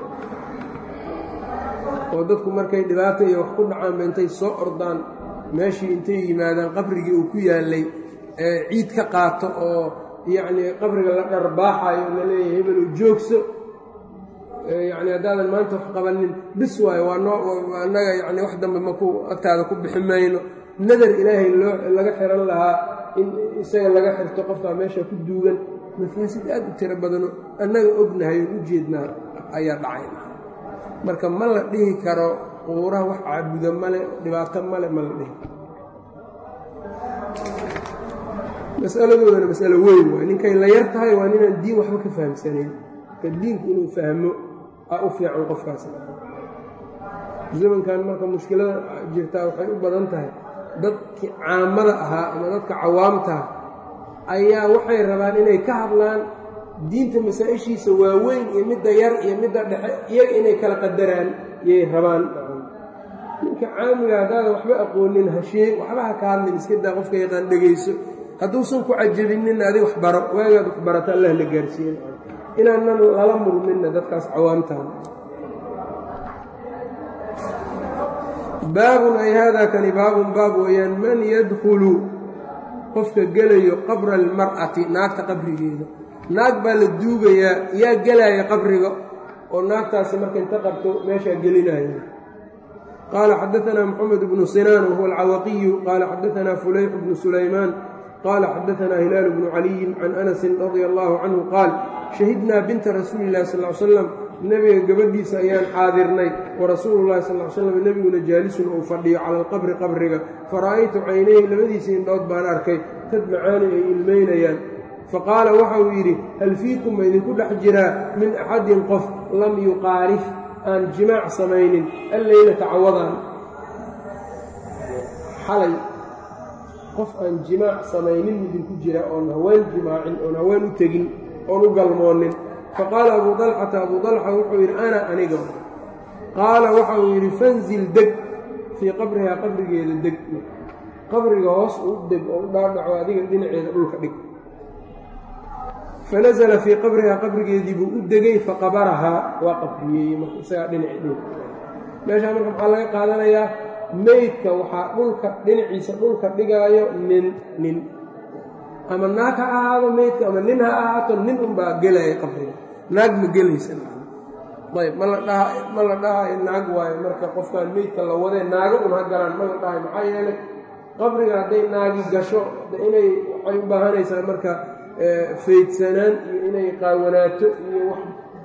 oo dadku markay dhibaata iyo wax ku dhacaanba intay soo ordaan meeshii intay yimaadaan qabrigii uu ku yaallay ee ciid ka qaato oo yacnii qabriga la dharbaaxayo la leeyahay hebeluu joogso yacni haddaadan maanta wax qabanin bis waayo waa noo annaga yacni wax dambe maku agtaada ku bixi mayno nadar ilaahay loo laga xiran lahaa in isaga laga xirto qofkaa meesha ku duugan mafaasid aad u tiro badano annaga ognahay oon u jeednaa ayaa dhacay marka ma la dhihi karo qubuuraha wax caabuda male dhibaato male ma la dhihi karo masaladoodana masalo weyn waay ninkay la yar tahay waa ninaan diin waxba ka fahamsanayn marka diinku inuu fahmo a u fiican qofkaas zamankan marka mushkilada jirtaa waxay u badan tahay dadkii caamada ahaa ama dadka cawaamtaha ayaa waxay rabaan inay ka hadlaan diinta masaa-ishiisa waaweyn iyo midda yar iyo midda dhexe iyaga inay kala qadaraan yay rabaan ninka caamiga haddaadan waxba aqoonin hashee waxba ha ka hadlin iska daa qofka yaqaan dhegayso hadduusan ku cajabinin adig wax baro waagaad wax barata allah la gaarsiiyen inaanan lala murminna dadkaas cawaamtaan baabun ay haadaa kani baabun baab weeyaan man yadkhulu qofka gelayo qabra almar'ati naagta qabrigeeda naag baa la duugayaa yaa gelaya qabriga oo naagtaasi marka inta qabto meeshaa gelinaya qaala xadaanaa moxamed bnu sinaan wahuwa alcawaqiyu qaala xadaanaa fulayx bnu sulaymaan qaala xadaanaa hilaalu bnu caliyin can anasin radia allahu canhu qaal shahidnaa binta rasuuli illahi sal l slam nebiga gabadhiisa ayaan xaadirnay wa rasuulu llahi sal l slam nebiguna jaalisun uu fadhiyo cala alqabri qabriga fara'aytu caynayhi labadiisa indhood baan arkay tadmacaani ay ilmaynayaan faqaala waxa uu yidhi hal fiikum ma idinku dhex jiraa min axadin qof lam yuqaarif aan jimaac samaynin alleylata cawadaan xalay qof aan jimaac samaynin idinku jira oon haween jimaacin oon haween u tegin oon u galmoonin faqaala abuu dalxata abuu dalxa wuxuu yidhi ana aniga qaala waxa uu yidhi fanzil deg fii qabrihaa qabrigeeda deg qabriga hoos u deg oo u dhaadhaco adiga dhinaceeda dhulka dhig fanasala fii qabrihaa qabrigeedii buu u degay faqabarahaa waa qabriyeeyey marka isagaa dhinacii dhulka meeshaa marka maxaa laga qaadanayaa meydka waxaa dhulka dhinaciisa dhulka dhigaayo nin nin ama naag ha ahaado meydka ama nin ha ahaato nin unbaa gelaya qabriga naag ma gelaysa ayb ma la dhaha ma la dhahayo naag waayo marka qofkaan meydka la wadee naago un ha galaan ma la dhahayo maxaa yeelay qabriga hadday naagi gasho inay waxay u baahanaysaa marka faydsanaan iyo inay qaawanaato iyo wax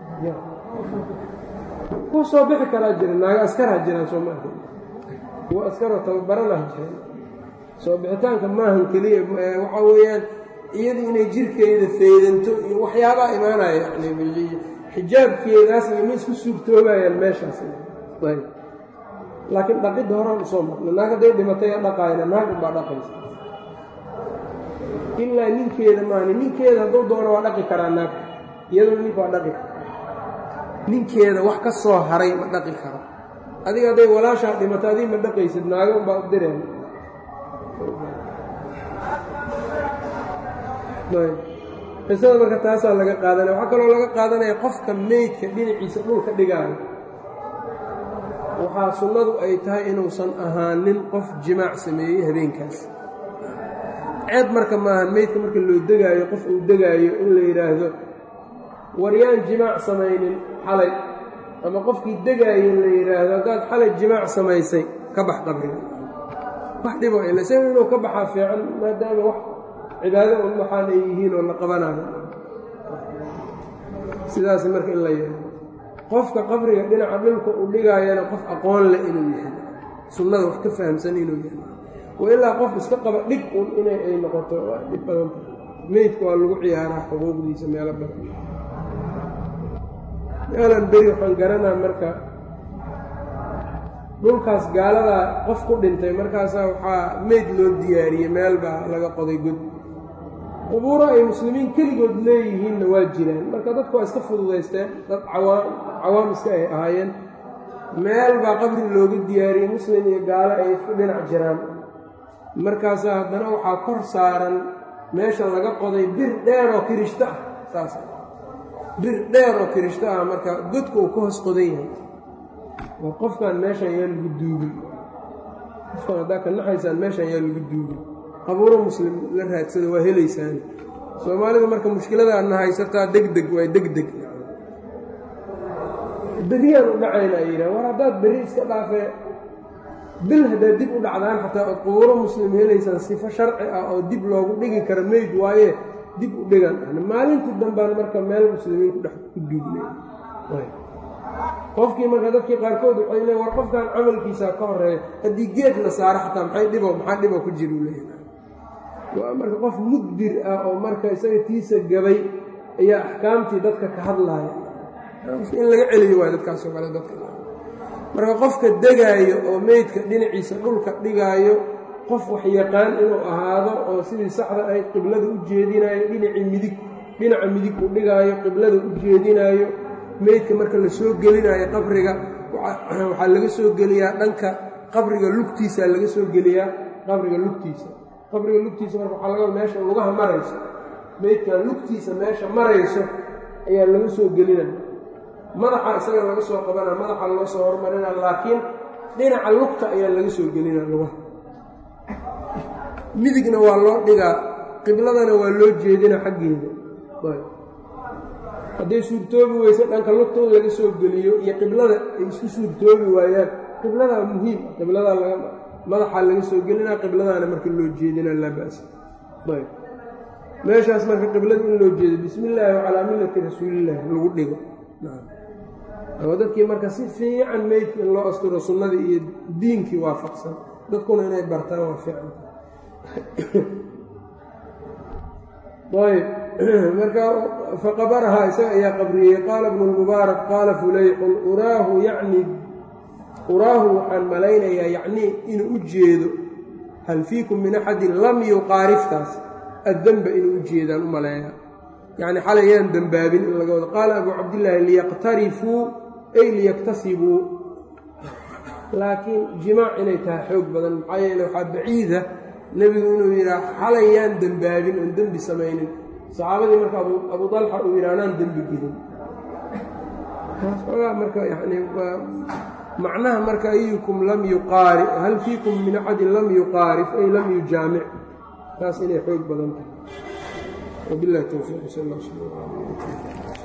ku soo bixi karaa jira naago askara jiraan soo ma arka kuwa askaroo tababaranaha jiraan soo bixitaanka maahan keliya waxaa weeyaan iyadu inay jirkeeda faydanto iyo waxyaabaa imaanaya yani xijaabkeedaas iyo ma isku suurtoobayaan meeshaas ayb laakiin dhaqidda horaan usoo marna naag hadday dhimatay dhaqaayna naag unbaa dhaqaysa ilaa ninkeeda maani ninkeeda hadduu doono waa dhaqi karaa naag iyaduna ninka waa dhaqi kara ninkeeda wax ka soo haray ma dhaqi karo adiga hadday walaashaa dhimato adig ma dhaqaysid naago unbaa u direen qisada marka taasaa laga qaadanaya waxaa kaloo laga qaadanaya qofka meydka dhinaciisa dhulka dhigaayo waxaa sunnadu ay tahay inuusan ahaanin qof jimaac sameeyey habeenkaas ceeb marka maahan meydka marka loo degaayo qof uu degaayo in la yidhaahdo waryaan jimaac samaynin xalay ama qofkii degaayo in la yidhaahdo haddaad xalay jimaac samaysay ka bax qabriga wax dhibo ilase inuu ka baxaa fiican maadaama wax cibaado un waxaan ay yihiin oo la qabanayo sidaas marka in la yeelo qofka qabriga dhinaca dhulka u dhigaayana qof aqoon leh inuu yahay sunnada wax ka fahamsan inuu yahay wa ilaa qof iska qaba dhig un inay ay noqoto waa dhib badanta meydka waa lagu ciyaaraa xuquuqdiisa meelo badan meelan beri waxaan garanaa marka dhulkaas gaaladaa qof ku dhintay markaasaa waxaa meyd loo diyaariyey meel baa laga qoday god qubuuro ay muslimiin keligood leeyihiinna waa jiraan marka dadku waa iska fududaysteen dad cawaam cawaam iska ay ahaayeen meel baa qabri looga diyaariyey muslim iyo gaalo ay isku dhinac jiraan markaasaa haddana waxaa kor saaran meesha laga qoday bir dheer oo kirishto ah saas bir dheer oo kirishto ah marka godka uu ka hoos qodan yahay war qofkan meeshan yaa lagu duugin qofkan haddaa ka naxaysaan meeshan yaa lagu duugin qabuuro muslim la raadsada waa helaysaan soomaalida marka mushkiladaadna haysataa deg deg waa deg deg beriyaan u dhacayna ay yidhaha war haddaad beri iska dhaafee bil haddaad dib u dhacdaan xataa ood qubuuro muslim helaysaan sifo sharci ah oo dib loogu dhigi karo meyd waaye dib u dhigan maalintii dambaan marka meel muslimiin kudhex ku duugnay qofkii marka dadkii qaarkood waxay leeyn war qofkan camalkiisaa ka horeeya haddii geed la saaro xataa maxay dhibo maxaa dhibo ku jira u leeyahay waa marka qof mudbir ah oo marka isaga tiisa gabay ayaa axkaamtii dadka ka hadlaaya in laga celiyo waay dadkaasoo kale dadka marka qofka degaayo oo meydka dhinaciisa dhulka dhigaayo qof wax yaqaan inuu ahaado oo sidii saxda ahayd qiblada u jeedinaayo dhinacii midig dhinaca midig u dhigaayo qiblada u jeedinaayo meydka marka la soo gelinaayo qabriga waxaa laga soo geliyaa dhanka qabriga lugtiisaa laga soo geliyaa qabriga lugtiisa qabriga lugtiisa marka waxaa laga meesha lugaha marayso meydkan lugtiisa meesha marayso ayaa laga soo gelinaya madaxa isaga laga soo qabana madaxa loo soo hormarina laakiin dhinaca lugta ayaa laga soo gelina lugaha midigna waa loo dhigaa qibladana waa loo jeedina xaggeeda hadday suurtoobi weyse dhanka lugta in laga soo geliyo iyo qiblada ay isku suurtoobi waayaan qibladaa muhiim qibladaa laga madaxaa laga soo gelinaa qibladaana marka loo jeedina laa ba'sa ayb meeshaas marka qiblada in loo jeedo bismi illaahi calaa millati rasuulillaahi lagu dhigo oo dadkii marka si fiican meydka in loo asturo sunnadii iyo diinkii waafaqsan dadkuna inay bartaan waa fiican ayb marka faqabarahaa isaga ayaa qabriyey qaala bnu lmubaarak qaala fulayxun uraahu yacni uraahu waxaan malaynayaa yacnii inuu u jeedo hal fiikum min axadin lam yuqaariftaas addemba inuu u jeedaan u maleeyaa yacni xalay yaan dembaabin in laga wado qaala abuu cabdillaahi liyaqtarifuu ay liyaktasibuu laakiin jimaac inay tahay xoog badan maxaa yeele waxaa baciida nebigu inuu yidhaah xalay yaan dembaabin oon dembi samaynin saxaabadii marka abu dalxa uu yidhi anaan dembi gelin taas xoogaa marka yani macnaha marka ayukum lam yuqaari hal fiikum min axadin lam yuqaarif ay lam yujaamic taas inay xoog badan tahay wabilahi towfiiq sal alla sl